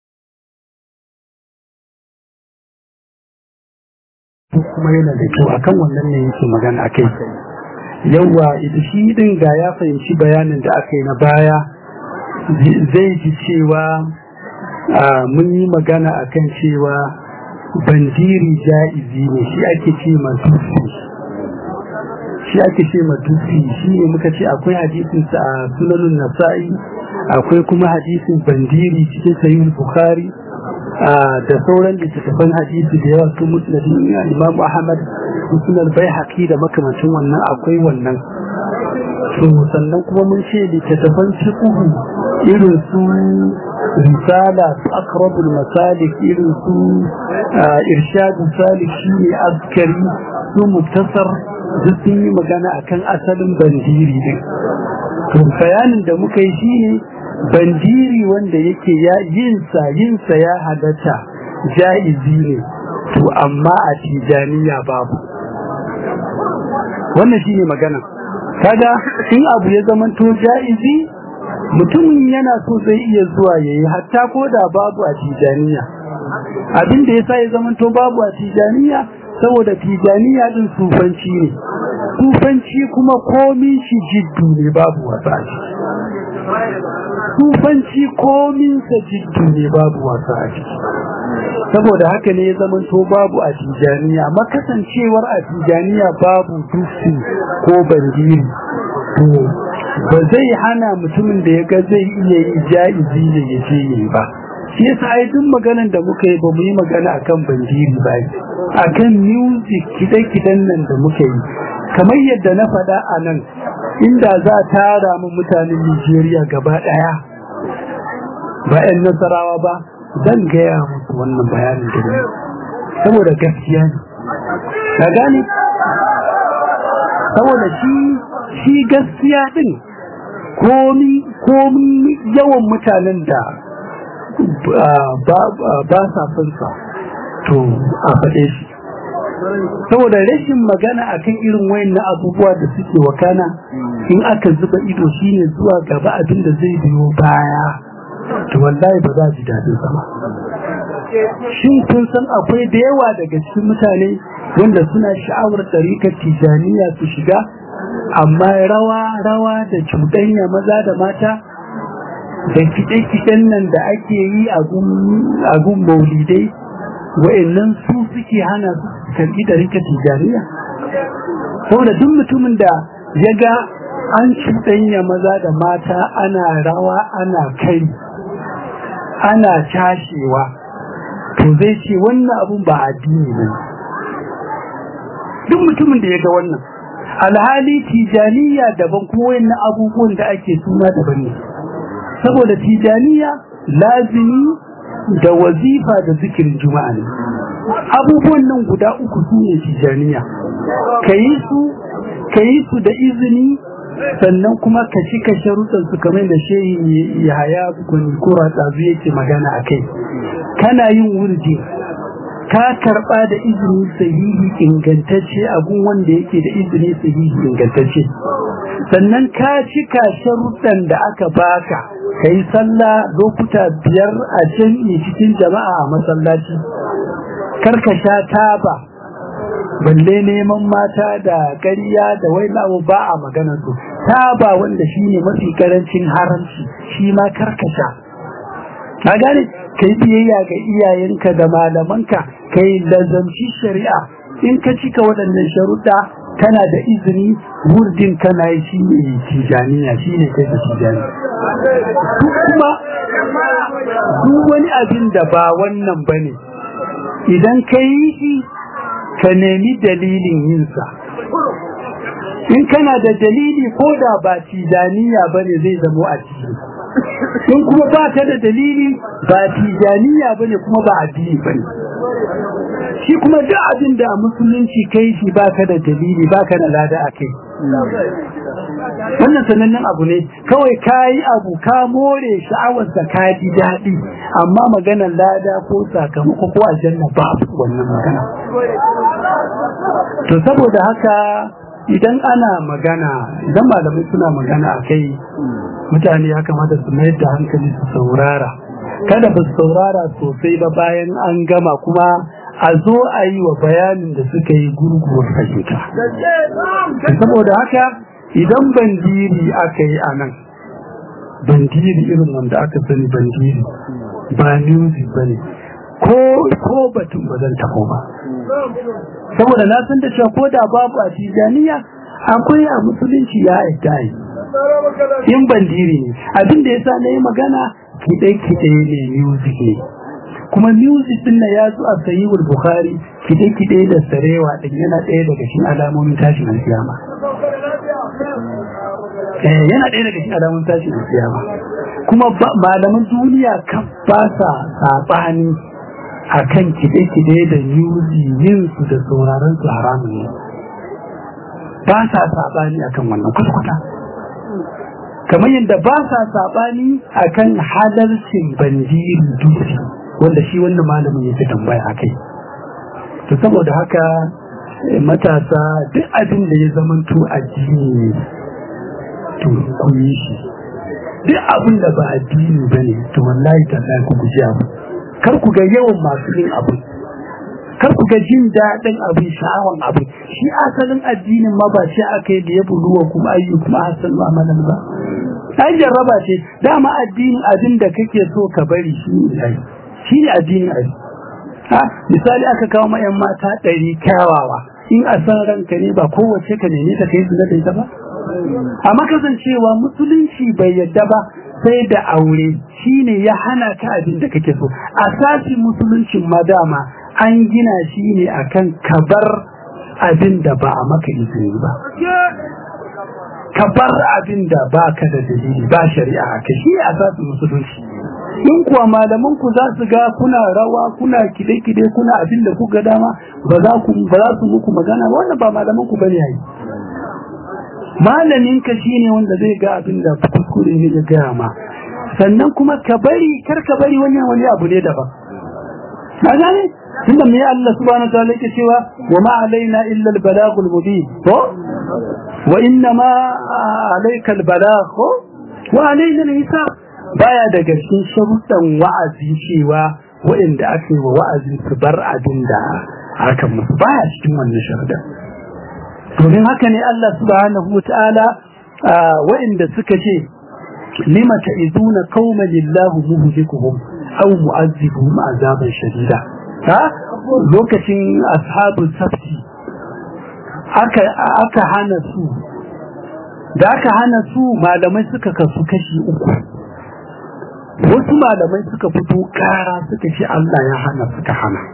[SPEAKER 2] kuma yana da kyau akan wannan ne yake magana akai yawa ita shi din ga ya fahimci bayanin da aka yi na baya zai ji cewa mun yi magana akan cewa bandiri ja'izi ne shi ake ce matusi shi ake ce matusi shi ne muka ce akwai hadisin sa a sunanun nasa'i akwai kuma hadisin bandiri cikin sahih bukhari da sauran littattafan hadisi da yawa su musnadin imam ahmad sunan bai haƙi da makamancin wannan akwai wannan to sannan kuma mun ce littattafan fiqh irin su risala su akrabul masalik irin su irshadul salik shine azkari su muktasar duk sun yi magana akan asalin bandiri din to bayanin da muka yi shine bandiri wanda yake ya yinsa yinsa ya halatta jaizi ne to amma a tijaniya babu wannan shine magana kaga in abu ya zama to jaizi mutumin yana so zai iya zuwa yayi hatta ko da babu a tijaniya abin da yasa ya zama to babu a tijaniya saboda tijaniya din sufanci ne sufanci kuma komin shi jiddu ne babu wasa sufanci komin sa jiddu ne babu wasa a ciki saboda haka ne ya zamanto babu a tijaniya makasancewar a tijaniya babu dufi ko bandiri to ba zai hana mutumin da ya ga zai iya yi ja'izi ne ya ce yi ba shi yasa ai duk maganan da muka yi ba mu yi magana akan bandiri ba akan music kide-kiden nan da muka yi kamar yadda na faɗa a nan inda za a tara mu mutanen Nigeria gaba ɗaya ba 'yan nasarawa ba zan gaya musu wannan bayanin da ne saboda gaskiya ne ka gane saboda shi shi gaskiya din komi komi yawan mutanen da ba sa son sa to a faɗe shi saboda rashin magana akan irin wayan abubuwa da suke wakana in aka zuba ido shine zuwa gaba abin da zai biyo baya to wallahi ba za ji daɗin sama shin kun san akwai da yawa daga cikin mutane wanda suna sha'awar ɗarikar tijaniya su shiga amma rawa rawa da cuɗanya maza da mata da kiɗe-kiɗen nan da ake yi a gun maulidai wa'annan su suke hana su karɓi ɗarikar tijaniya saboda duk mutumin da ya ga an cuɗanya maza da mata ana rawa ana kai ana cashewa to zai ce wannan abun ba addini ne duk mutumin da ya ga wannan alhali tijaniya daban kuma wayannan abubuwan da ake suna daban ne saboda tijaniya lazimi da wazifa da zikirin juma'a ne abubuwan nan guda uku su ne tijaniya ka yi su ka yi su da izini sannan kuma ka cika sharuɗan su kamar da shehi ya haya gwani kura tsazu yake magana a kai kana yin wurdi ka karɓa da izini sahihi ingantacce abun wanda yake da izini sahihi ingantacce sannan ka cika sharuɗan da aka baka ka yi sallah lokuta biyar a jam'i cikin jama'a a masallaci karka sha taba balle neman mata da ƙarya da wai lawo ba a maganar su taba wanda shine mafi karancin haramci shi ma karkasha ka gane kai biyayya ga iyayenka da malamanka kai lazamci shari'a in ka cika waɗannan sharuɗa kana da izini wurdin kana yi shi ne tijaniya shi ne kai da tijani duk kuma duk wani abin da ba wannan ba ne idan ka yi shi ka nemi dalilin yinsa in kana da dalili ko da ba tijaniya ba ne zai zamo a ciki in kuma ba ka da dalili ba tijaniya ba ne kuma ba addini ba ne shi kuma duk abin da musulunci kai shi ba ka da dalili ba ka da lada a kai wannan sanannen abu ne kawai ka yi abu ka more sha'awarsa ka ji daɗi amma maganar lada ko sakamako ko aljanna ba wannan magana to saboda haka idan ana magana idan malamai suna magana a kai mutane ya kamata su mayar da hankali su saurara kada ba su saurara sosai ba bayan an gama kuma a zo a yi wa bayanin da suka yi gurguwar fahimta saboda haka idan bandiri aka yi a nan bandiri irin wanda aka sani bandiri ba music ba ne ko batun ba zan taho ba saboda na san da cewa ko da babu a tijaniya akwai a musulunci ya aita yi in bandiri ne abin da yasa na yi magana kiɗe-kiɗe ne music ne kuma music din na ya zo a sahihul bukhari kiɗe-kiɗe da sarewa din yana ɗaya daga cikin alamomin tashin alkiyama eh yana ɗaya daga cikin alamomin tashin alkiyama kuma malaman duniya kan ba sa saɓani a kan kide-kide da yuzi yin su da sauraron su haramun ne ba sa saɓani a kan wannan kwata-kwata kamar yadda ba sa saɓani a kan halarcin bandiri dutse wanda shi wannan malamin yake tambaya a kai to saboda haka matasa duk abin da ya zamanto addini ne to ku yi shi duk abin da ba addini ba ne to wallahi ta ku guji abu kar ku ga yawan masu yin abu kar ku ga jin daɗin abin sha'awan abu shi asalin addinin ma ba shi aka yi da ya buluwa kuma ayyu kuma hasan amalan ba ai jarraba ce dama addinin abin da kake so ka bari shi ne shi ne addinin ai ha misali aka kawo ma yan mata ɗari kyawawa in a san ranka ne ba kowace ka nemi ta kai zina da ita ba amma kasancewa musulunci bai yadda ba sai da aure shine ya hana ka abin da kake so asasin musuluncin madama an gina shi ne akan kabar abin da ba a maka izini ba kabar abin da ba ka da dalili ba shari'a a kai shi asasin musulunci in kuwa malaman ku za su ga kuna rawa kuna kide-kide kuna abin da kuka dama ba za ku ba za su muku magana wannan ba malaman ku bane yayi malamin ka shine wanda zai ga abin da kuskure ne ya gaya ma sannan kuma ka bari kar ka bari wannan wani abu ne daban ka gane tunda me Allah subhanahu wa ta'ala yake cewa wa ma alaina illa al-balagul mubin to wa inna ma alayka al-balagh wa alaina al-hisab baya daga cikin sharuɗan wa'azi cewa waɗanda aka yi wa wa'azin su bar abin da aka musu baya cikin wannan sharuɗan domin haka ne Allah subhanahu wata'ala waɗanda suka ce lima ta'izuna qauman lillahu muhlikuhum aw mu'azzibuhum azaban shadida ha lokacin ashabul safti aka aka hana su da aka hana su malamai suka kasu kashi uku wasu malamai suka fito kara suka ce Allah ya hana suka hana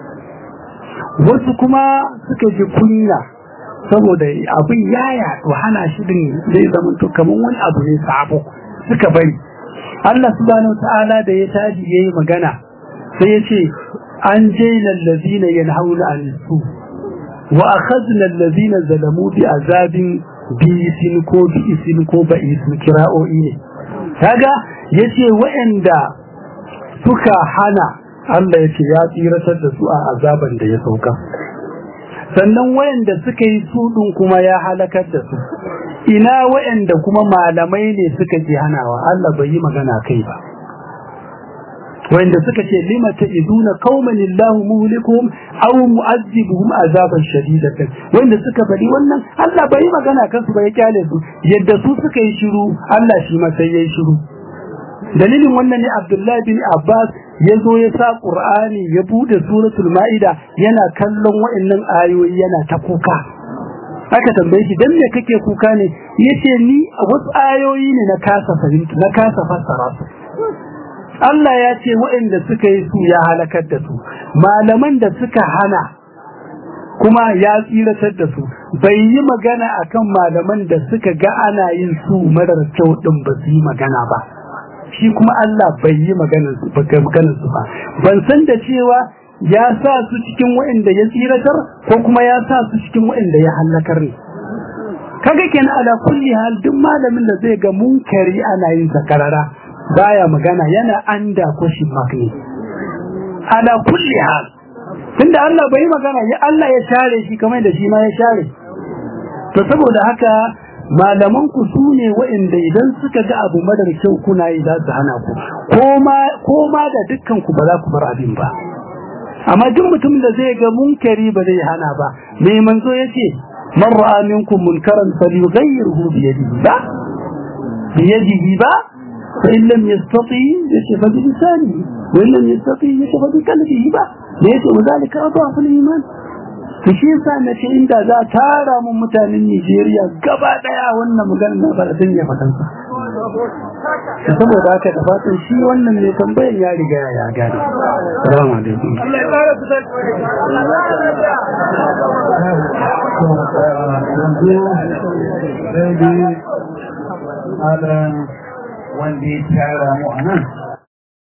[SPEAKER 2] wasu kuma suka ji kunya saboda abin ya yaɗu hana shi din zai zama to kamar wani abu ne sabo suka bari Allah subhanahu ta'ala da ya taji yayi magana sai ya ce an jaina allazina yanhauna an su wa akhadna allazina zalamu bi azabin bi isin ko bi isin ko ba isin kira'o'i ne kaga yace waɗanda suka hana Allah yace ya tsiratar da su a azaban da ya sauka sannan wayanda suka yi sudun kuma ya halakar da su ina wayanda kuma malamai ne suka ji hanawa Allah bai yi magana kai ba wayanda suka ce lima ta'iduna qauman illahu muhlikuhum aw mu'azzibuhum azaban shadidatan wayanda suka bari wannan Allah bai yi magana kansu ba ya kyale su yadda su suka yi shiru Allah shi ma sai yayi shiru dalilin wannan ne Abdullahi bin Abbas ya zo ya sa Qur'ani ya bude suratul Ma'ida yana kallon wa'annan ayoyi yana ta kuka aka tambaye shi dan me kake kuka ne yace ni wasu ayoyi ne na kasa fahimta na kasa fassara su Allah ya ce waɗanda suka yi su ya halakar da su malaman da suka hana kuma ya tsiratar da su bai yi magana akan malaman da suka ga ana yin su marar kyau din ba su yi magana ba shi kuma Allah bai yi maganar su ba ban san da cewa ya sa su cikin waɗanda ya tsiratar ko kuma ya sa su cikin waɗanda ya halakar ne kaga kenan ala kulli hal duk malamin da zai ga munkari ana yin sakarara baya magana yana anda question mark ne ala kulli hal tunda Allah bai magana ya Allah ya share shi kamar da shi ma ya share to saboda haka malaman ku su ne waɗanda idan suka ga abu madar kyau kuna yi za su hana ku ko ma da dukkan ku ba za ku bar abin ba amma duk mutum da zai ga munkari ba zai hana ba mai manzo yace man ra'a minkum munkaran falyughayyirhu bi yadihi ba bi yadihi ba fa in lam yastati yace fa bi lisanihi wa in lam yastati yace fa bi qalbihi ba yace wa zalika adafu al-iman to shi yasa na ce inda za tara mun mutanen Nigeria gaba daya wannan maganar na ba zan ya fadan sa saboda haka da fatan shi wannan ne tambayan ya riga ya gane assalamu alaikum Allah ya fara fitar
[SPEAKER 3] wanda ya tara mu a nan